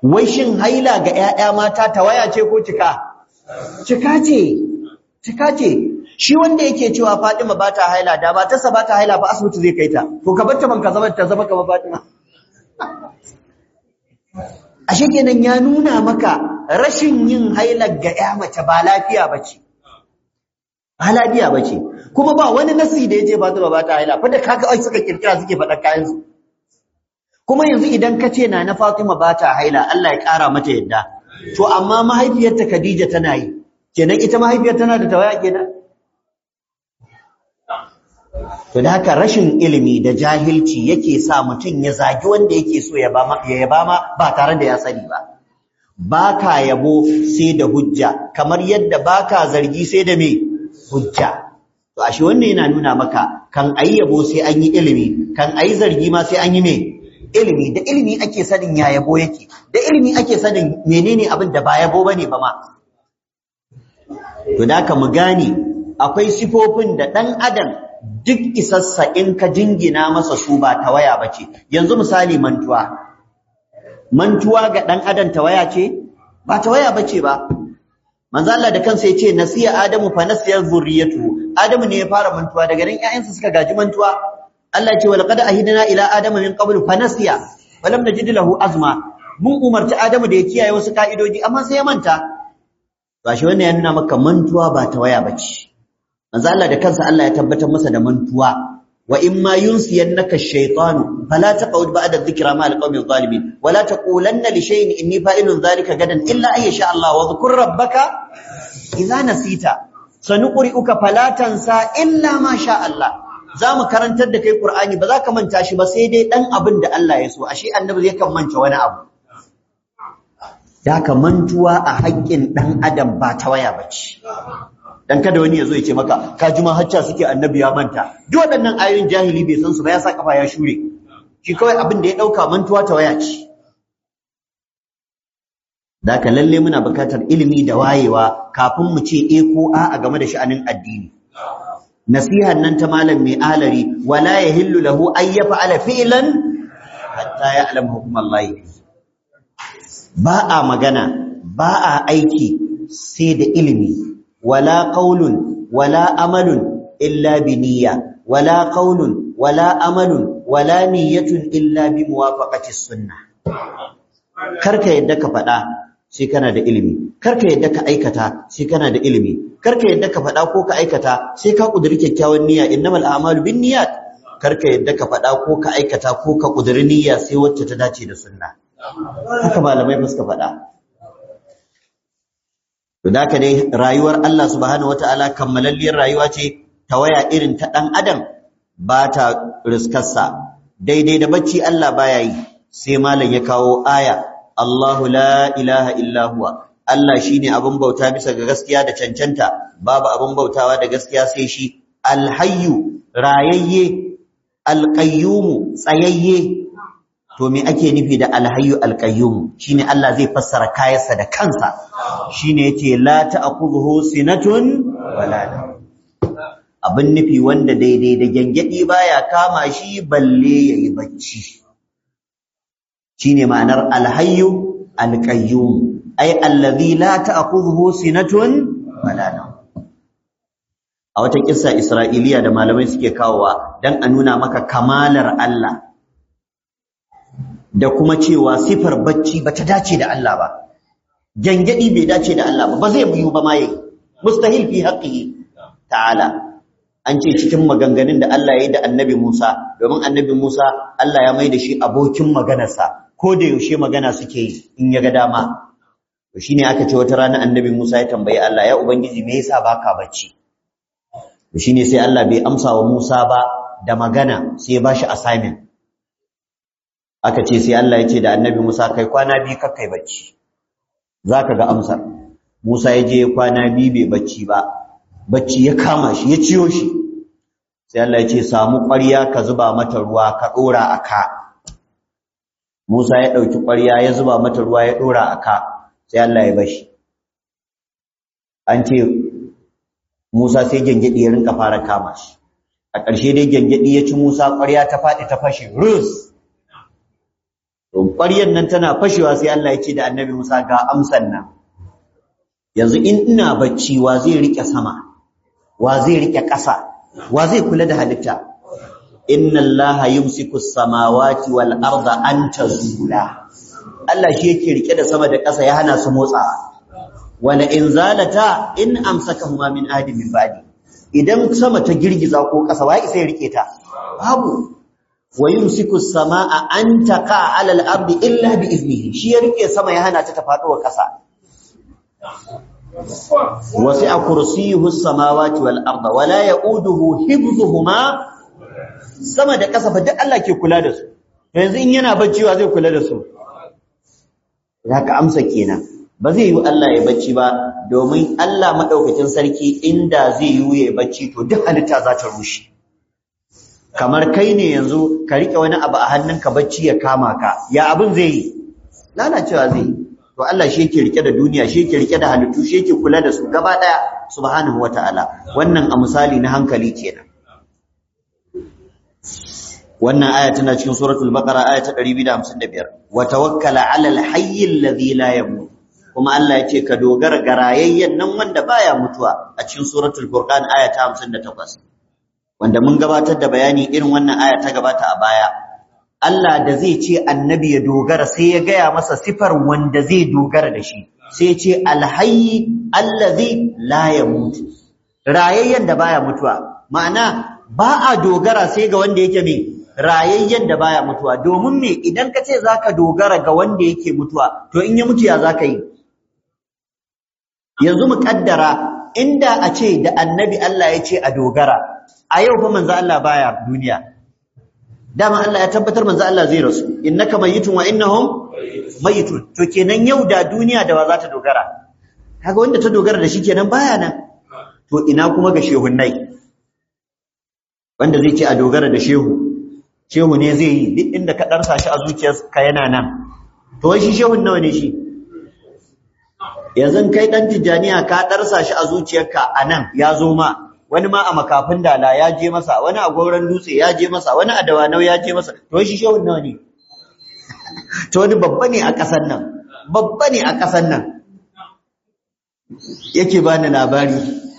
wai shin haila ga ƴaƴa mata tawaya ce ko cika cika ce cika ce shi wanda yake cewa Fatima ba ta haila da ba ta ba ta haila ba asibiti zai kai ta to ka barta man ka zama ta zama kamar Fatima ashe kenan ya nuna maka rashin yin hailar ga ƴa mace ba lafiya bace ba lafiya bace kuma ba wani nasi da yace Fatima ba ta haila fa da kaga ai suka kirkira suke faɗa kayan su kuma yanzu idan ka ce na na Fatima ba ta haila Allah ya ƙara mata yadda to amma mahaifiyarta Khadija tana yi kenan ita mahaifiyar tana da tawaya kenan to da haka rashin ilimi da jahilci yake sa mutum ya zagi wanda yake so ya ba ya yaba ma ba tare da ya sani ba baka yabo sai da hujja kamar yadda baka zargi sai da me hujja to ashe wannan yana nuna maka kan ayi yabo sai an yi ilimi kan ayi zargi ma sai an yi me ilimi da ilimi ake sanin ya yabo yake da ilimi ake sanin menene abin da ba yabo bane ba ma to da ka mu gane akwai sifofin da dan adam duk isassa in ka jingina masa su ba tawaya bace yanzu misali mantuwa mantuwa ga dan adam tawaya ce ba tawaya bace ba manzo Allah da kansa yace nasiya adamu fa nasiya zurriyatu adamu ne ya fara mantuwa daga nan ƴaƴansa suka gaji mantuwa Allah ce walaqad ahidna ila adama min qabl fa nasiya walam najid lahu azma mun umarci adamu da ya kiyaye wasu ka'idoji amma sai ya manta gashi wannan ya nuna maka mantuwa ba tawaya bace manzo Allah da kansa Allah ya tabbatar masa da mantuwa wa in ma yunsiyannaka ash-shaytanu fala taqud ba'da dhikra ma al-qawmi adh-dhalimin wa la taqulanna li shay'in inni fa'ilun dhalika gadan illa ay sha Allah wa dhkur rabbaka idza nasita sanuqri'uka fala tansa illa ma sha Allah zamu karantar da kai Qur'ani ba za ka manta shi ba sai dai dan abin da Allah ya so ashe annabi zai kan manta wani abu da ka mantuwa a haƙƙin dan adam ba ta waya bace dan kada wani ya zo ya ce maka ka ji ma hacca suke annabi ya manta duk waɗannan ayoyin jahili bai san su ba ya sa kafa ya shure shi kawai abin da ya dauka mantuwa ta waya ce daka lalle muna buƙatar ilimi da wayewa kafin mu ce eh ko a a game da sha'anin addini nasihan nan ta malam mai alari wala yahillu lahu ay yaf'ala fi'lan hatta ya'lam hukum Allah ba a magana ba a aiki sai da ilimi ولا قول ولا أمل إلا بنية ولا قول ولا أمل ولا نية إلا بموافقة السنة karka yadda ka faɗa sai kana da ilimi karka yadda ka aikata sai kana da ilimi karka yadda ka faɗa ko ka aikata sai ka kuduri kyakkyawan niyya innamal a'malu binniyat karka yadda ka faɗa ko ka aikata ko ka kuduri niyya sai wacce ta dace da sunna haka malamai ba suka faɗa To da dai rayuwar Allah subhanahu wata'ala kammalalliyar rayuwa ce ta waya irin ta ɗan adam ba ta riskarsa daidai da bacci Allah baya yi sai malam ya kawo aya Allahu la ilaha illa huwa Allah shine abin bauta bisa ga gaskiya da cancanta babu abin bautawa da gaskiya sai shi alhayyu rayayye alqayyum tsayayye to me ake nufi da alhayyu alqayyum shine Allah zai fassara kayansa da kansa shine yace la ta'khudhuhu sinatun wala abin nufi wanda daidai da gengedi baya kama shi balle yayi bacci shine ma'anar alhayyu alqayyum ay allazi la ta'khudhuhu sinatun wala a wata kissa isra'iliya da malamai suke kawowa dan a nuna maka kamalar Allah da kuma cewa sifar bacci bata dace da Allah ba gangadi bai dace da Allah ba ba zai buyu ba ma yayi mustahil fi haqqihi ta'ala an ce cikin maganganun da Allah ya yi da annabi Musa domin annabi Musa Allah ya mai da shi abokin maganarsa ko da yaushe magana suke yi in ya ga dama to shine aka ce wata rana annabi Musa ya tambayi Allah ya ubangiji me yasa baka bacci to shine sai Allah bai amsa wa Musa ba da magana sai ya bashi assignment aka ce sai Allah ya ce da annabi Musa kai kwana biyu kakkai bacci zaka ga amsar Musa ya je kwana biyu bai bacci ba bacci ya kama shi ya ciyo shi sai Allah ya ce samu ƙwarya ka zuba mata ruwa ka dora aka Musa ya dauki ƙwarya ya zuba mata ruwa ya dora aka sai Allah ya bashi an ce Musa sai gengedi ya rinka fara kama shi a ƙarshe dai gengedi ya ci Musa ƙwarya ta faɗi ta fashe rus to ƙwaryan nan tana fashewa sai Allah ya ce da annabi Musa ga amsan nan yanzu in ina bacci wa zai rike sama wa zai rike ƙasa wa zai kula da halitta inna allaha yumsiku as-samawati wal arda an tazula Allah shi yake rike da sama da ƙasa ya hana su motsawa wala in zalata in amsakahuma min ahadin min ba'di idan sama ta girgiza ko ƙasa wai sai rike ta babu wa yumsiku as-samaa an taqa 'ala al-ardi illa bi iznihi shi ya rike sama ya hana ta ta faɗo wa ƙasa wasi'a kursiyyuhu as-samawati wal arda wala ya'uduhu hifdhuhuma sama da ƙasa fa duk Allah ke kula da su yanzu in yana bacci wa zai kula da su zaka amsa kenan ba zai yi Allah ya bacci ba domin Allah madaukakin sarki inda zai yi ya bacci to duk halitta za ta rushe kamar kai ne yanzu ka rike wani abu a hannunka bacci ya kama ka ya abin zai yi lalacewa zai yi to Allah shi yake rike da duniya shi yake rike da halittu shi yake kula da su gaba daya subhanahu wataala wannan a misali na hankali kenan wannan aya tana cikin suratul baqara aya ta 255 wa tawakkala 'alal hayy alladhi la yamut kuma Allah yace ka dogara ga rayayyen nan wanda baya mutuwa a cikin suratul furqan aya ta 58 wanda mun gabatar da bayani irin wannan aya ta gabata a baya Allah da zai ce annabi ya dogara sai ya gaya masa sifar wanda zai dogara da shi sai ya ce alhayy allazi la yamut rayayyen da baya mutuwa ma'ana ba a dogara sai ga wanda yake me rayayyen da baya mutuwa domin me idan ka ce zaka dogara ga wanda yake mutuwa to in ya mutu ya zaka yi yanzu mu kaddara inda a ce da annabi Allah ya ce a dogara a yau fa manzo Allah baya duniya dama Allah ya tabbatar manzo Allah zai rasu innaka mayitun wa innahum mayitun to kenan yau da duniya da wa za ta dogara kaga wanda ta dogara da shi kenan baya nan to ina kuma ga shehunnai wanda zai ce a dogara da shehu shehu ne zai yi duk inda ka darsa shi a zuciyarka yana nan to wai shi shehun nawa ne shi yanzu kai dan tijaniya ka darsa shi a zuciyarka anan ya zo ma wani ma a makafin dala ya je masa wani a gauran dutse ya je masa wani a dawanau ya je masa to shi shehun nawa ne to wani babba ne a ƙasar nan babba ne a ƙasar nan yake bani labari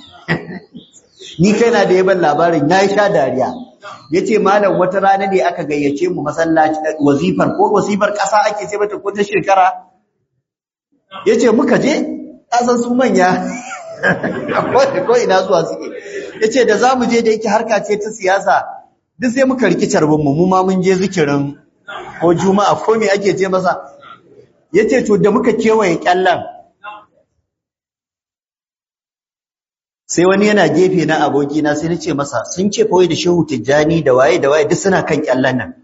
ni kaina da yaban labarin yayi sha dariya yace malam wata rana ne aka gayyace mu masallaci wazifar ko wazifar ƙasa ake ce mata ko ta shekara yace muka je kasan su manya ko ina zuwa suke yace da zamu je da yake harka ce ta siyasa duk sai muka riki carbin mu mu ma mun je zikirin ko juma'a ko me ake ce masa yace to da muka kewaye kyallan sai wani yana gefe na aboki na sai nace masa sun ce fa wai da Shehu Tijjani da waye da waye duk suna kan kyallan nan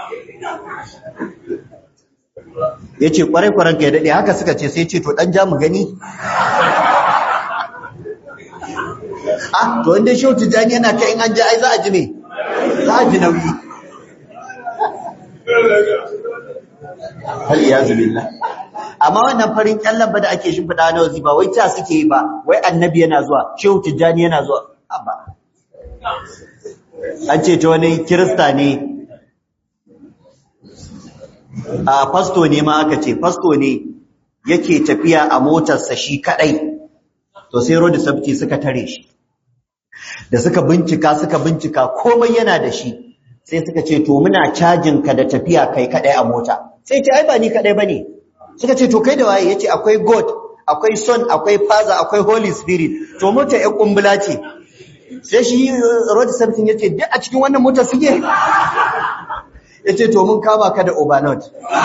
yace kwarai kwaran ka ya dade haka suka ce sai ce to dan ja mu gani ah to inda shehu tijani yana kai in an ji ai za a ji me za a ji nauyi hal iyazu billah amma wannan farin kyallan ba da ake shimfiɗa na wazi ba wai ta suke yi ba wai annabi yana zuwa shehu tijani yana zuwa ba an ce ta wani kirista ne a fasto ne ma aka ce fasto ne yake tafiya a motarsa shi kadai to sai road safety suka tare shi da suka bincika suka bincika komai yana da shi sai suka ce to muna cajin ka da tafiya kai kadai a mota sai ce ai ba ni kadai bane suka ce to kai da waye yace akwai god akwai son akwai father akwai holy spirit to mota ya kumbula ce sai shi road safety yace duk a cikin wannan mota suke yace to mun kama ka da overload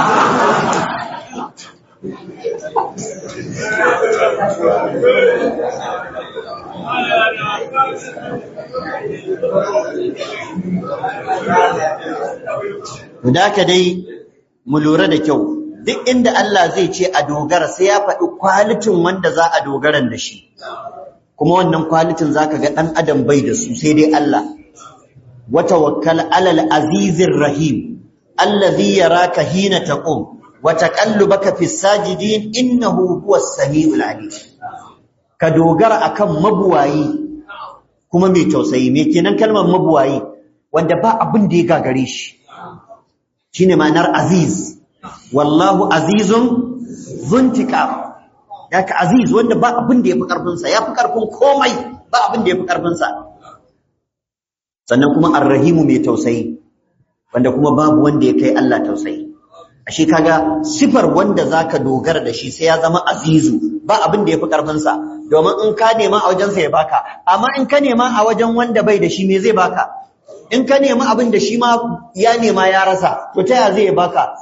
Da ka dai mu lura da kyau duk inda Allah zai ce a dogara sai ya faɗi kwalitin wanda za a dogaran da shi kuma wannan kwalitin zaka ga ɗan adam bai da su sai dai Allah wa tawakkal alal azizir rahim allazi yaraka hina taqum wa taqallubaka fis sajidin innahu huwas samiul alim ka dogara akan mabuwayi kuma mai tausayi me kenan kalmar mabuwayi wanda ba abin da ya gagare shi shine ma'anar aziz wallahu azizun zuntika yaka aziz wanda ba abin da yafi karfin sa yafi karfin komai ba abin da yafi karfin sa sannan kuma arrahimu mai tausayi wanda kuma babu wanda ya kai Allah tausayi ashe kaga sifar wanda zaka dogara da shi sai ya zama azizu ba abin da yafi karfin sa domin in ka nema a wajen sa ya baka amma in ka nema a wajen wanda bai da shi me zai baka in ka nemi abin da shi ma ya nema ya rasa to ta ya zai baka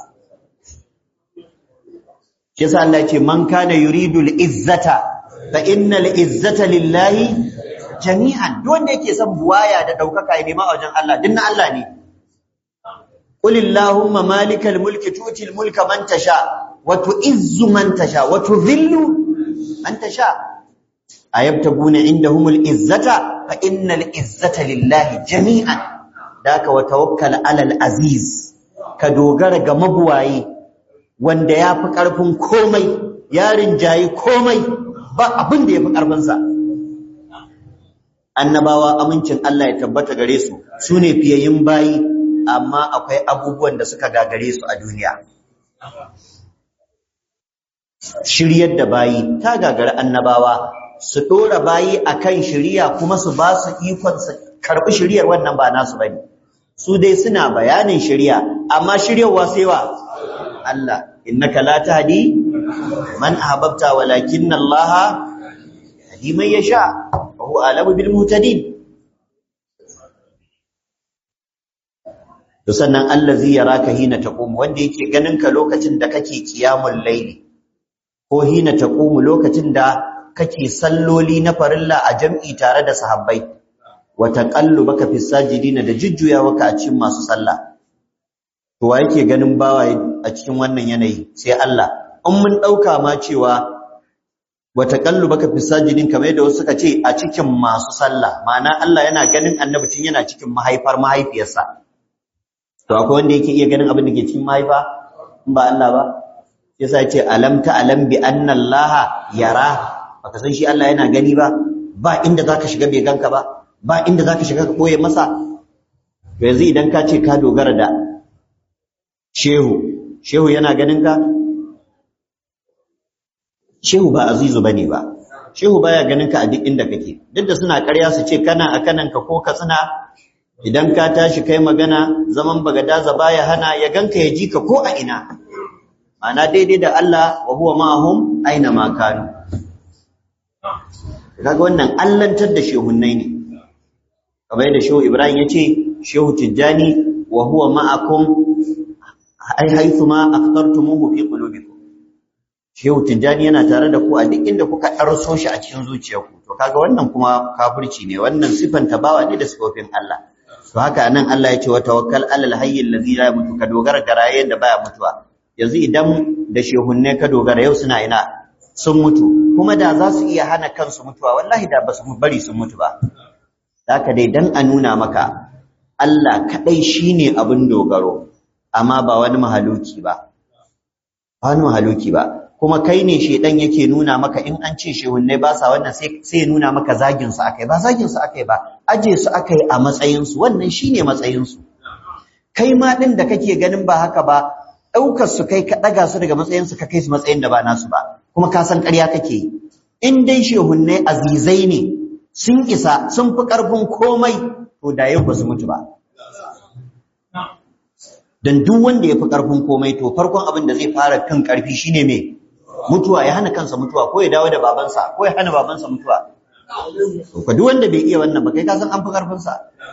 shi yasa Allah ya ce man kana yuridu al-izzata fa innal izzata lillahi jami'an duk wanda yake son buwaya da daukaka ya nema a wajen Allah dinna Allah ne qul illahumma malikal mulki tutil mulka man tasha wa tu'izzu man tasha wa tudhillu man tasha ayabtaguna indahumul izzata fa innal izzata lillahi jami'an daka wa tawakkal alal aziz ka dogara ga mabuwayi wanda yafi karfin komai yarin jayi komai ba abin da yafi karfin sa annabawa amincin Allah ya tabbata gare su sune fiyayin bayi amma akwai abubuwan da suka gagare su a duniya shiryar da bayi ta gagara annabawa su dora bayi akan shiriya kuma su ba su ikon su karbi shiriyar wannan ba nasu bane su dai suna bayanin shiriya amma shiryarwa sai wa Allah innaka la tahdi man ahbabta walakin Allah yahdi man yasha wa huwa alamu bil muhtadin to sannan allazi yaraka hina taqum wanda yake ganin ka lokacin da kake qiyamul layli ko hina taqumu lokacin da kake salloli na farilla a jam'i tare da sahabbai wa taqallubaka fis sajidina da jujjuyawa a cikin masu sallah to wa yake ganin bawa a cikin wannan yanayi sai Allah in mun dauka ma cewa wa taqallubaka fis sajidin kamar yadda wasu suka ce a cikin masu sallah ma'ana Allah yana ganin annabi tun yana cikin mahaifar mahaifiyarsa to akwai wanda yake iya ganin abin da ke cikin mahaifa in ba Allah ba yasa yace alam ta alam bi anna Allah yara baka san shi Allah yana gani ba ba inda zaka shiga bai ganka ba ba inda zaka shiga ka koye masa to yanzu idan ka ce ka dogara da shehu shehu yana ganin ka shehu ba azizu bane ba shehu baya ganin ka a duk inda kake duk da suna ƙarya su ce kana a kanan ka ko ka tsina idan ka tashi kai magana zaman bagadaza baya hana ya ganka ya ji ka ko a ina ana daidai da Allah wa huwa ma'ahum aina ma kanu kaga wannan allantar da shehunnai ne kamar yadda shehu Ibrahim yace shehu Tijjani wa huwa ma'akum ai haythu ma aqtartumuhu fi qulubikum shehu Tijjani yana tare da ku a duk inda kuka darso shi a cikin zuciyarku to kaga wannan kuma kafirci ne wannan sifan tabawa ne da sifofin Allah to haka nan Allah ya ce wa tawakkal alal hayy allazi la yamutu ka dogara ga rayen da baya mutuwa yanzu idan da shehunne ka dogara yau suna ina sun mutu kuma da za su iya hana kansu mutuwa wallahi da ba su bari sun mutu ba haka dai dan a nuna maka Allah kadai shine abin dogaro amma ba wani mahaluki ba ba wani mahaluki ba kuma kai ne shedan yake nuna maka in an ce shehunne ba sa wannan sai sai ya nuna maka zagin su akai ba zagin su akai ba aje su akai a matsayin su wannan shine matsayin su kai ma din da kake ganin ba haka ba ɗaukar su kai ka ɗaga su daga matsayinsu ka kai su matsayin da ba nasu ba kuma ka san ƙarya kake yi in dai shehunnai azizai ne sun isa sun fi ƙarfin komai to da yau ba su mutu ba dan duk wanda ya fi ƙarfin komai to farkon abin da zai fara kan ƙarfi shine me mutuwa ya hana kansa mutuwa ko ya dawo da babansa ko ya hana babansa mutuwa to duk wanda bai iya wannan ba kai ka san an fi ƙarfinsa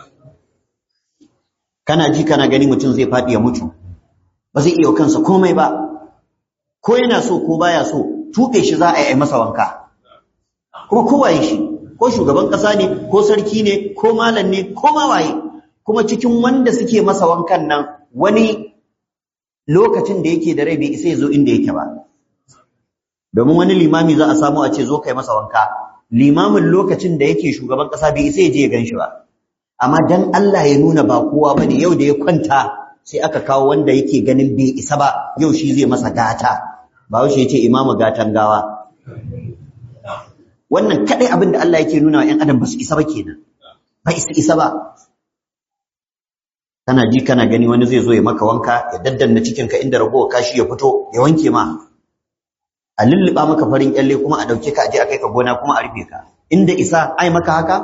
kana ji kana gani mutum zai faɗi ya mutu ba zai iya kansa komai ba ko yana so ko baya so tuɓe shi za a yi masa wanka kuma kowaye shi ko shugaban ƙasa ne ko sarki ne ko malam ne ko mawaye kuma cikin wanda suke masa wankan nan wani lokacin da yake da rai bai isa ya zo inda yake ba domin wani limami za a samu a ce zo kai masa wanka limamin lokacin da yake shugaban ƙasa bai isa ya je ya gan shi ba amma dan Allah ya nuna ba kowa bane yau da ya kwanta sai aka kawo wanda yake ganin bai isa ba yau shi zai masa gata ba ya ce imamu gatan gawa wannan kadai abin da Allah yake nuna wa ƴan adam ba su isa ba kenan ba isa isa ba kana ji kana gani wani zai zo ya maka wanka ya daddanna cikinka inda ragowar kashi ya fito ya wanke ma a lulluɓa maka farin kyalle kuma a ɗauke ka a je a kai ka gona kuma a rufe ka inda isa ai maka haka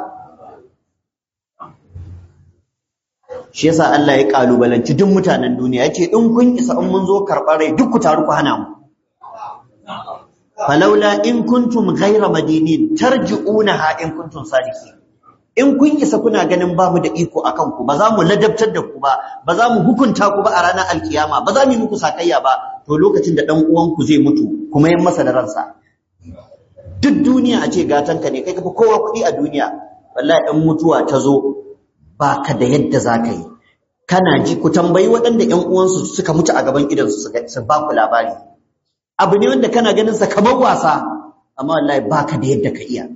shi yasa Allah ya kalubalanci duk mutanen duniya yace in kun isa in mun zo karɓar rai duk ku taru ku hana mu falaula in kuntum ghayra madinin tarji'unaha in kuntum sadiqin in kun isa kuna ganin babu da iko akan ku ba za mu ladabtar da ku ba ba za mu hukunta ku ba a ranar alkiyama ba za mu yi muku sakayya ba to lokacin da dan uwan ku zai mutu kuma yan masa da ransa duk duniya a ce gatanka ne kai kafa kowa kuɗi a duniya wallahi dan mutuwa ta zo ba ka da yadda za ka yi kana ji ku tambayi waɗanda ƴan uwansu suka mutu a gaban idansu su ba ku labari abu ne wanda kana ganin sa kamar wasa amma wallahi ba ka da yadda ka iya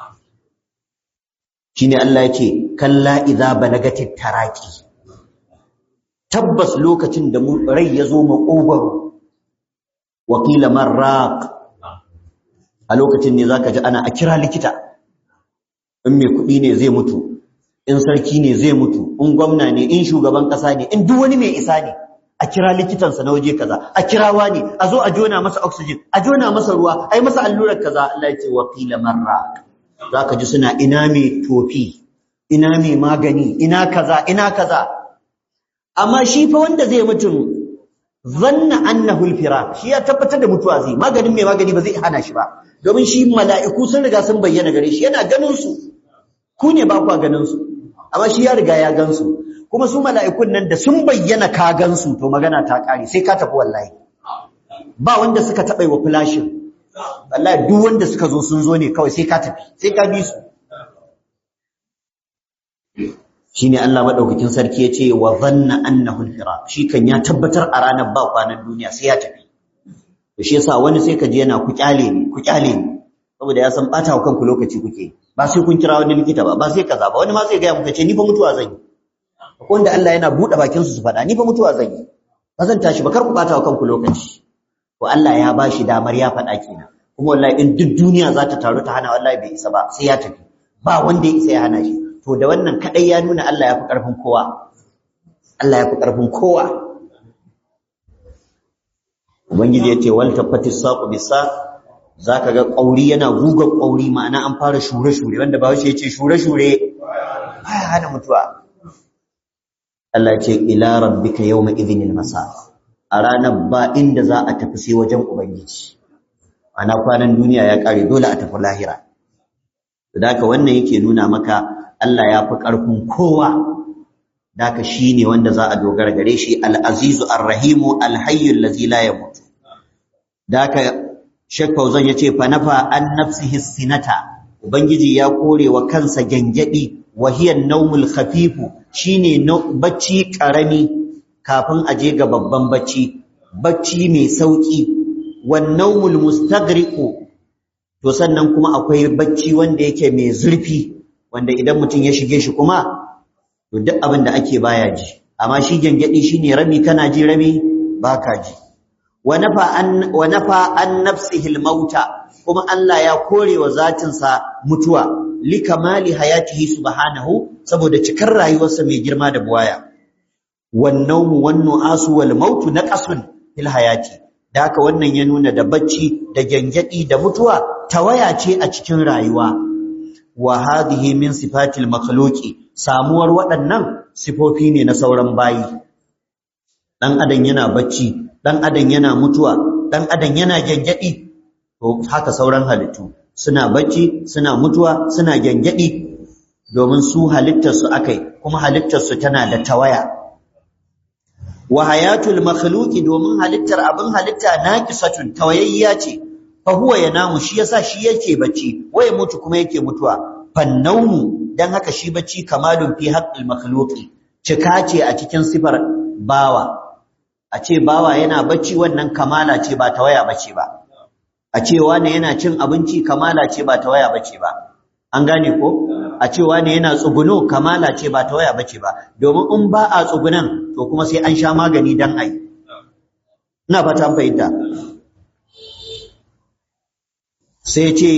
shine Allah yake kalla idza balagatit taraqi tabbas lokacin da mu rai ya zo makogwaro wa qila marraq a lokacin ne zaka ji ana a kira likita in mai kuɗi ne zai mutu in sarki ne zai mutu in gwamna ne in shugaban ƙasa ne in duk wani mai isa ne a kira likitansa na waje kaza a kirawa ne a zo a jona masa oxygen a jona masa ruwa a yi masa allurar kaza Allah ya ce wa qila marraq zaka ji suna ina mai tofi ina mai magani ina kaza ina kaza amma shi fa wanda zai mutum zanna annahu alfira shi ya tabbatar da mutuwa zai maganin mai magani ba zai hana shi ba domin shi mala'iku sun riga sun bayyana gare shi yana ganin su ku ne ba kwa ganin su amma shi ya riga ya gan su kuma su mala'ikun nan da sun bayyana ka gan su to magana ta kare sai ka tafi wallahi ba wanda suka taɓa wa flashin wallahi duk wanda suka zo sun zo ne kawai sai ka tafi sai ka bi su shine Allah madaukakin sarki yace wa dhanna annahu al-firaq shi kan ya tabbatar a ranar ba kwanan duniya sai ya tafi to shi yasa wani sai ka ji yana ku kyale ni ku kyale ni saboda ya san bata wa kanku lokaci kuke ba sai kun kira wani likita ba ba sai kaza ba wani ma zai ga muka ce ni fa mutuwa zan yi akwai wanda Allah yana bude bakin su su faɗa ni fa mutuwa zan yi ba zan tashi ba kar ku bata wa kanku lokaci to Allah ya bashi damar ya faɗa kenan kuma wallahi in duk duniya za ta taru ta hana wallahi bai isa ba sai ya tafi ba wanda ya isa ya hana shi to da wannan kadai ya nuna Allah ya fi karfin kowa Allah ya fi karfin kowa ubangiji ya ce wal tafatis saqu bisa zaka ga kauri yana guga kauri ma'ana an fara shure shure wanda ba shi yace shure shure baya hana mutuwa Allah ce ila rabbika yawma idhinil masa a ranar ba inda za a tafi sai wajen ubangiji ana kwanan duniya ya kare dole a tafi lahira Daka wannan yake nuna maka Allah ya fi ƙarfin kowa daka shine wanda za a dogara gare shi al-azizu ar-rahimu al-hayyu allazi la yamut daka Sheikh Fauzan yace fa nafa an nafsihi sinata ubangiji ya kore wa kansa gangadi wa hiya an-nawmul khafifu shine bacci karami kafin aje ga babban bacci bacci mai sauki wan nawmul mustaghriqu to sannan kuma akwai bacci wanda yake mai zurfi wanda idan mutum ya shige shi kuma to duk abin da ake baya ji amma shi gangadi shine rabi kana ji rabi baka ji wa nafa an wa nafa an nafsihi al-mauta kuma Allah ya kore wa zatin sa mutuwa likamali hayatihi subhanahu saboda cikar rayuwarsa mai girma da buwaya wan nawmu wan nu'asu wal mautu naqasun fil hayati da haka wannan ya nuna da bacci da gangadi da mutuwa tawaya ce a cikin rayuwa wa hadhihi min sifatil makhluqi samuwar waɗannan sifofi ne na sauran bayi dan adam yana bacci dan adam yana mutuwa dan adam yana gangadi to haka sauran halittu suna bacci suna mutuwa suna gangadi domin su halittar su akai kuma halittar su tana da tawaya wa hayatul makhluqi domin halittar abin halitta naqisatun tawayayya ce fa huwa yanamu shi yasa shi yake bacci waye mutu kuma yake mutuwa fannaumu dan haka shi bacci kamalun fi haqqil makhluqi cika ce a cikin sifar bawa a ce bawa yana bacci wannan kamala ce ba tawaya bace ba a ce wani yana cin abinci kamala ce ba tawaya bace ba an gane ko a ce wani yana tsuguno kamala ce ba tawaya bace ba domin in ba a tsugunan to kuma sai an sha magani dan ai ina fata an fahimta sai ce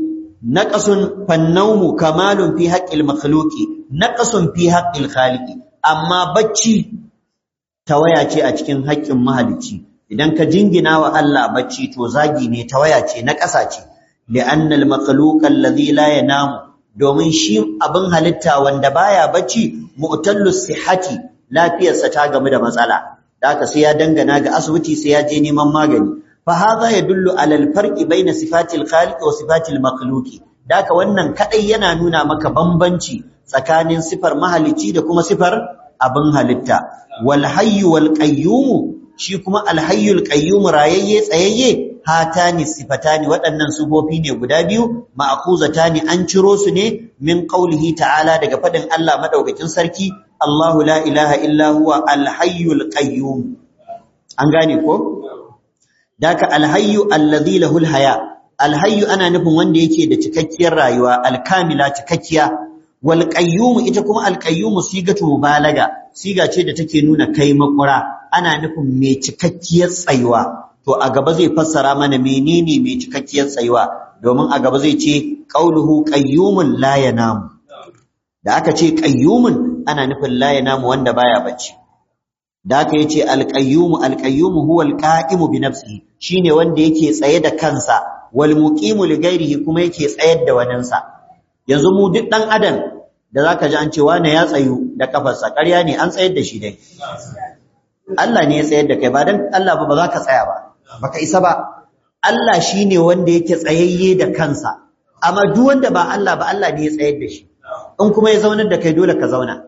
naqasun fannawmu kamalun fi haqqil makhluqi naqasun fi haqqil khaliqi amma bacci tawaya ce a cikin haƙƙin mahalicci idan ka jingina wa Allah bacci to zagi ne tawaya ce na ƙasa ce li'anna al-makhluq alladhi la yanamu domin shi abin halitta wanda baya bacci mu'tallu sihhati lafiyarsa ta gamu da matsala da haka sai ya dangana ga asibiti sai ya je neman magani fa hadha yadullu ala al-farqi bayna sifatil khaliq wa sifatil makhluqi da haka wannan kadai yana nuna maka bambanci tsakanin sifar mahalicci da kuma sifar abin halitta wal hayyu wal qayyum shi kuma al hayyul qayyum rayayye tsayayye hatani sifatani waɗannan sufofi ne guda biyu ma'khuzatani an ciro su ne min qaulihi ta'ala daga fadin Allah madaukakin sarki Allahu la ilaha illa huwa al hayyul qayyum an gane ko daka al hayyu alladhi lahu al haya al hayyu ana nufin wanda yake da cikakkiyar rayuwa al kamila cikakkiya wal qayyum ita kuma al qayyum sigatu mubalaga siga ce da take nuna kai makura ana nufin mai cikakkiyar tsayuwa to a gaba zai fassara mana menene mai cikakkiyar tsayuwa domin a gaba zai ce qauluhu qayyumun la yanamu da aka ce qayyumun ana nufin la yanamu wanda baya bacci da aka yace al qayyumu al qayyumu huwa al qa'imu bi nafsihi shine wanda yake tsaye da kansa wal muqimu li ghairihi kuma yake tsayar da waninsa yanzu mu duk dan adam da zaka ji an ce wane ya tsayu da kafarsa ƙarya ne an tsayar da shi dai Allah ne ya tsayar da kai ba dan Allah ba ba za ka tsaya ba baka isa ba Allah shine wanda yake tsayayye da kansa amma duk wanda ba Allah ba Allah ne ya tsayar da shi in kuma ya zaunar da kai dole ka zauna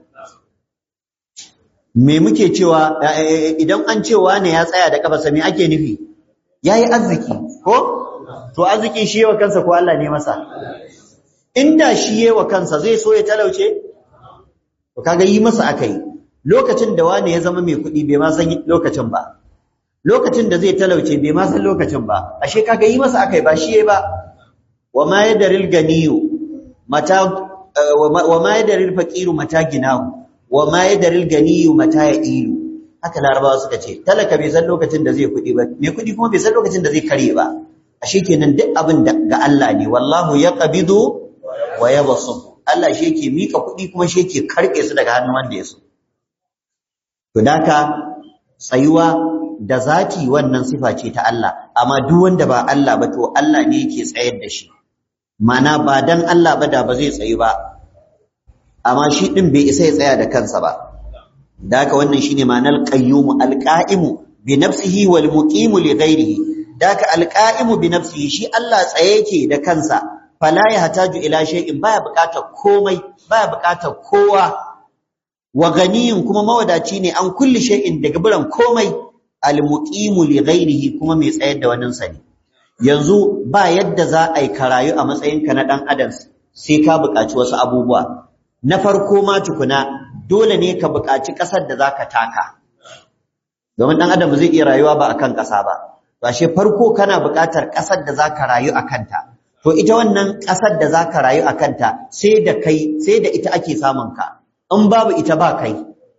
me muke cewa idan an ce wane ya tsaya da kafarsa me ake nufi yayi arziki ko to arzikin shi yawa kansa ko Allah ne masa inda shi yawa kansa zai so ya talauce to kaga yi masa akai lokacin da wani ya zama mai kuɗi bai ma san lokacin ba lokacin da zai talauce bai ma san lokacin ba ashe kaga yi masa akai ba shi yayi ba wa ma yadaril ganiyu mata wa ma yadaril faqiru mata ginahu wa ma yadaril ganiyu mata ya'ilu haka larabawa suka ce talaka bai san lokacin da zai kuɗi ba mai kuɗi kuma bai san lokacin da zai kare ba ashe kenan duk abin da ga Allah ne wallahu yaqbidu wa yabsut Allah shi yake mika kuɗi kuma shi yake karɓe su daga hannun wanda ya so to daka tsayuwa da zati wannan sifa ce ta Allah amma duk wanda ba Allah ba to Allah ne yake tsayar da shi mana ba dan Allah ba da ba zai tsayu ba amma shi din bai isa ya tsaya da kansa ba daka wannan shine ma'anar qayyum alqa'imu bi nafsihi wal muqimu li ghairihi daka alqa'imu bi nafsihi shi Allah tsaye yake da kansa fala ya hataju ila shay'in baya buƙatar komai baya buƙatar kowa wa ganiyin kuma mawadaci ne an kulli shay'in daga buran komai almuqimu li ghairihi kuma mai tsayar da wannan sani yanzu ba yadda za a yi karayu a matsayinka na dan adam sai ka buƙaci wasu abubuwa na farko ma tukuna dole ne ka buƙaci ƙasar da zaka taka domin dan adam zai iya rayuwa ba akan ƙasa ba to ashe farko kana buƙatar ƙasar da zaka rayu akan ta to ita wannan ƙasar da zaka rayu akan ta sai da kai sai da ita ake samun ka in babu ita ba kai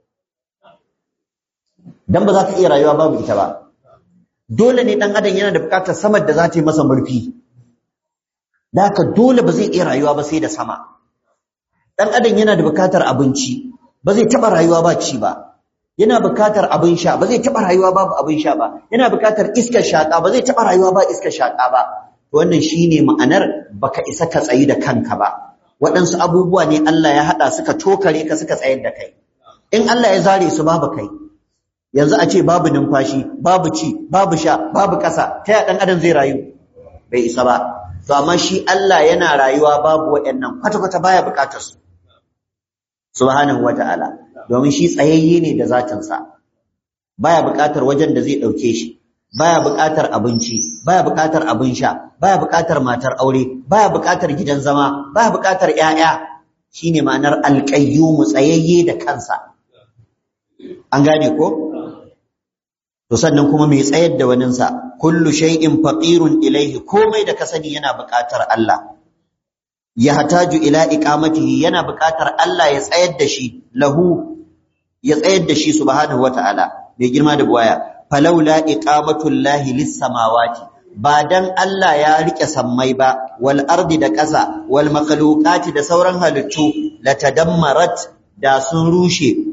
dan ba za ka iya rayuwa babu ita ba dole ne dan adam yana da bukatar samar da za ta yi masa murfi da haka dole ba zai iya rayuwa ba sai da sama dan adam yana da bukatar abinci ba zai taba rayuwa ba ci ba yana bukatar abin sha ba zai taba rayuwa babu abin sha ba yana bukatar iskar shaka ba zai taba rayuwa ba iskar shaka ba wannan shine ma'anar baka isa ka tsayi da kanka ba waɗansu abubuwa ne Allah ya haɗa suka tokare ka suka tsayar da kai in Allah ya zare su babu kai yanzu a ce babu numfashi babu ci babu sha babu ƙasa ta ya ɗan adam zai rayu bai isa ba to amma shi Allah yana rayuwa babu waɗannan kwata-kwata baya buƙatar su subhanahu wata'ala domin shi tsayayye ne da zatinsa baya buƙatar wajen da zai ɗauke shi baya buƙatar abinci baya buƙatar abin sha baya buƙatar matar aure baya buƙatar gidan zama baya buƙatar ƴaƴa shine ma'anar alqayyum tsayayye da kansa an gane ko to sannan kuma mai tsayar da waninsa kullu shay'in faqirun ilayhi komai da ka sani yana buƙatar Allah ya hataju ila iqamatihi yana buƙatar Allah ya tsayar da shi lahu ya tsayar da shi subhanahu wataala mai girma da buwaya falaula iqamatullahi lis samawati ba dan Allah ya rike sammai ba wal ardi da ƙasa wal makhluqati da sauran halittu latadammarat da sun rushe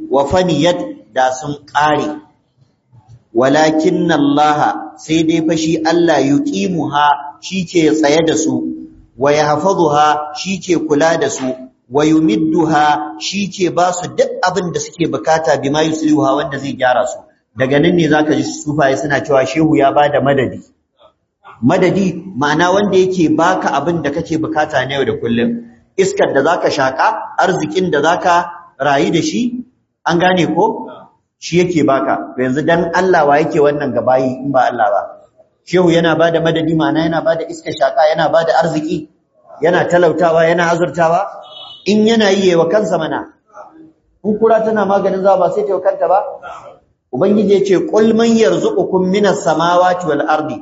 wa faniyat da sun ƙare walakin Allah sai dai fa shi Allah yuqimuha ke tsaye da su wa yahfazuha ke kula da su wa yumidduha ke ba su duk abin da suke bukata bima yuslihuha wanda zai gyara su daga nan ne zaka ji sufaye suna cewa shehu ya bada madadi madadi ma'ana wanda yake baka abin da kake bukata na yau da kullum iskar da zaka shaka arzikin da zaka rayu da shi an gane ko shi yake baka to yanzu dan Allah wa yake wannan gabayi in ba Allah ba shehu yana bada madadi ma'ana yana bada iskar shaka yana bada arziki yana talautawa yana azurtawa in yana yi wa kansa mana in kura tana maganin za ba sai ta kanta ba ubangiji ya ce qul man yarzuqukum minas samawati wal ardi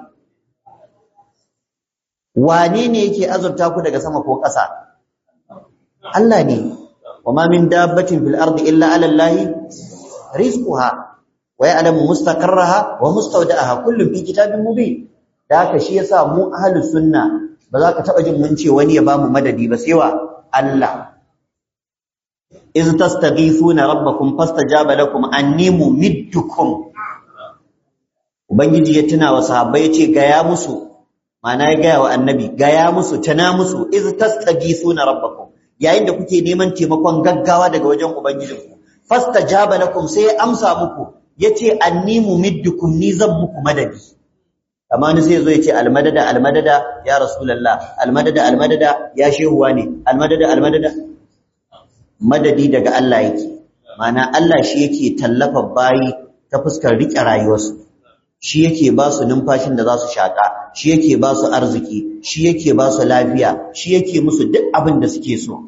wane ne yake azurta ku daga sama ko ƙasa Allah ne wama min dabbatin fil ardi illa ala allahi rizquha wa ya'lamu mustaqarraha wa mustawda'aha kullun fi kitabin mubin da haka shi yasa mu ahlus sunna ba za ka taba jin mun ce wani ya bamu madadi ba sai wa Allah iz tastaghithuna rabbakum fastajaba lakum anni mumiddukum ubangiji ya tuna wa sahabbai ya ce ga ya musu Mana ya gaya wa annabi gaya musu tana musu iz tastaghithuna rabbakum yayin da kuke neman taimakon gaggawa daga wajen ubangijinku fastajaba lakum sai ya amsa muku yace anni mumiddukum ni zan muku madadi amma ni sai yazo yace almadada almadada ya rasulullah almadada almadada ya shehuwa ne almadada almadada madadi daga Allah yake mana Allah shi yake tallafa bayi ta fuskar rike rayuwarsu shi yake ba su numfashin da za su shaƙa shi yake ba su arziki shi yake ba su lafiya shi yake musu duk abin da suke so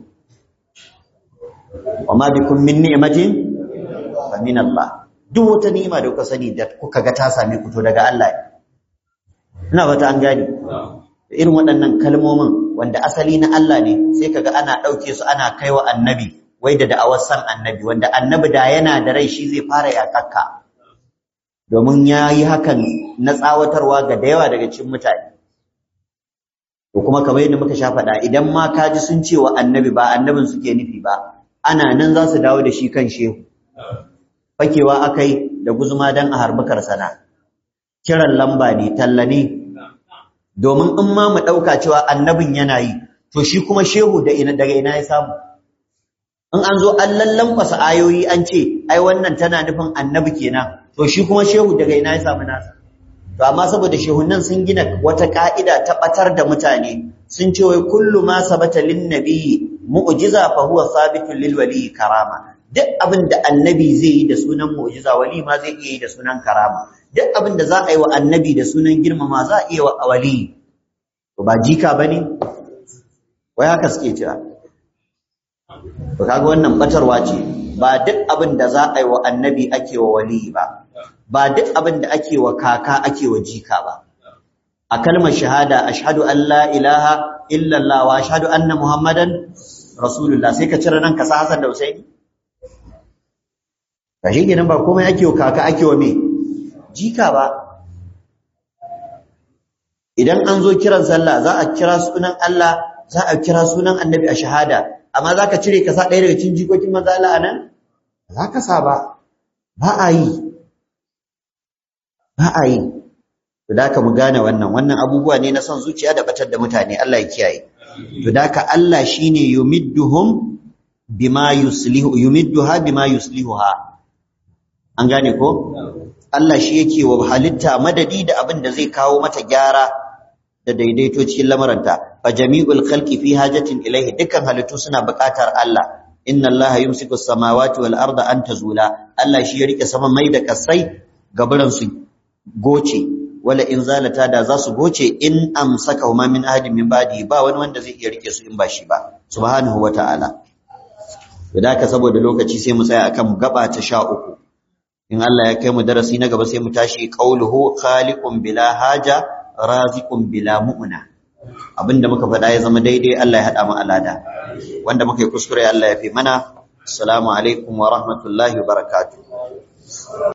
wa ma bikum min ni'matin fa min Allah duk wata ni'ima da kuka sani da kuka ga ta same ku to daga Allah ne ina fata an gani irin waɗannan kalmomin wanda asali na Allah ne sai kaga ana ɗauke su ana kaiwa annabi wai da da'awar san annabi wanda annabi da yana da rai shi zai fara yakakka domin ya yi hakan na tsawatarwa ga da yawa daga cikin mutane ko kuma kamar yadda muka sha faɗa idan ma ka ji sun ce wa annabi ba annabin suke nufi ba ana nan za su dawo da shi kan shehu fakewa akai da guzuma dan a harbi karsana kiran lamba ne talla ne domin in ma mu ɗauka cewa annabin yana yi to shi kuma shehu da ina daga ina ya samu in an zo an lallankwasa ayoyi an ce ai wannan tana nufin annabi kenan to shi kuma shehu daga ina ya samu nasa to amma saboda shehunan sun gina wata ka'ida ta batar da mutane sun ce wai kullu ma sabata lin nabiyyi mu'jiza fa huwa sabitun lil wali karama duk abin da annabi zai yi da sunan mu'jiza wali ma zai iya yi da sunan karama duk abin da za a yi wa annabi da sunan girmama za a iya wa wali to ba jika bane wai haka suke cewa to kaga wannan batarwa ce ba duk abin da za a yi wa annabi ake wa wali ba ba duk abin da ake wa kaka ake wa jika ba a kalmar shahada ashhadu an la ilaha illallah wa ashhadu anna muhammadan rasulullah sai ka cire nan ka sa Hassan da Husaini kashi kenan ba komai ake wa kaka ake wa me jika ba idan an zo kiran sallah za a kira sunan Allah za a kira sunan annabi a shahada amma za ka cire ka sa ɗaya daga cikin jikokin manzo Allah anan za ka sa ba ba a yi ba a yi to da ka mu gane wannan wannan abubuwa ne na son zuciya da batar da mutane Allah ya kiyaye to da ka Allah shine yumidduhum bima yuslihu yumidduha bima yuslihuha an gane ko Allah shi yake wa halitta madadi da abin da zai kawo mata gyara da daidaito cikin lamaranta fa jami'ul khalqi fi hajatin ilayhi dukkan halittu suna buƙatar Allah inna allaha yumsiku as-samawati wal arda an tazula Allah shi ya rike sama mai da kasai gaburan su goce wala in zalata da za su goce in amsaka huma min ahadin min ba'di ba wani wanda zai iya rike su in ba shi ba subhanahu wata'ala ka saboda lokaci sai mu tsaya akan gaba ta sha uku in Allah ya kai mu darasi na gaba sai mu tashi qauluhu khaliqun bila haja raziqun bila mu'na abinda muka faɗa ya zama daidai Allah ya haɗa mu alada wanda muka yi kuskure Allah ya fi mana assalamu alaikum wa rahmatullahi wa barakatuh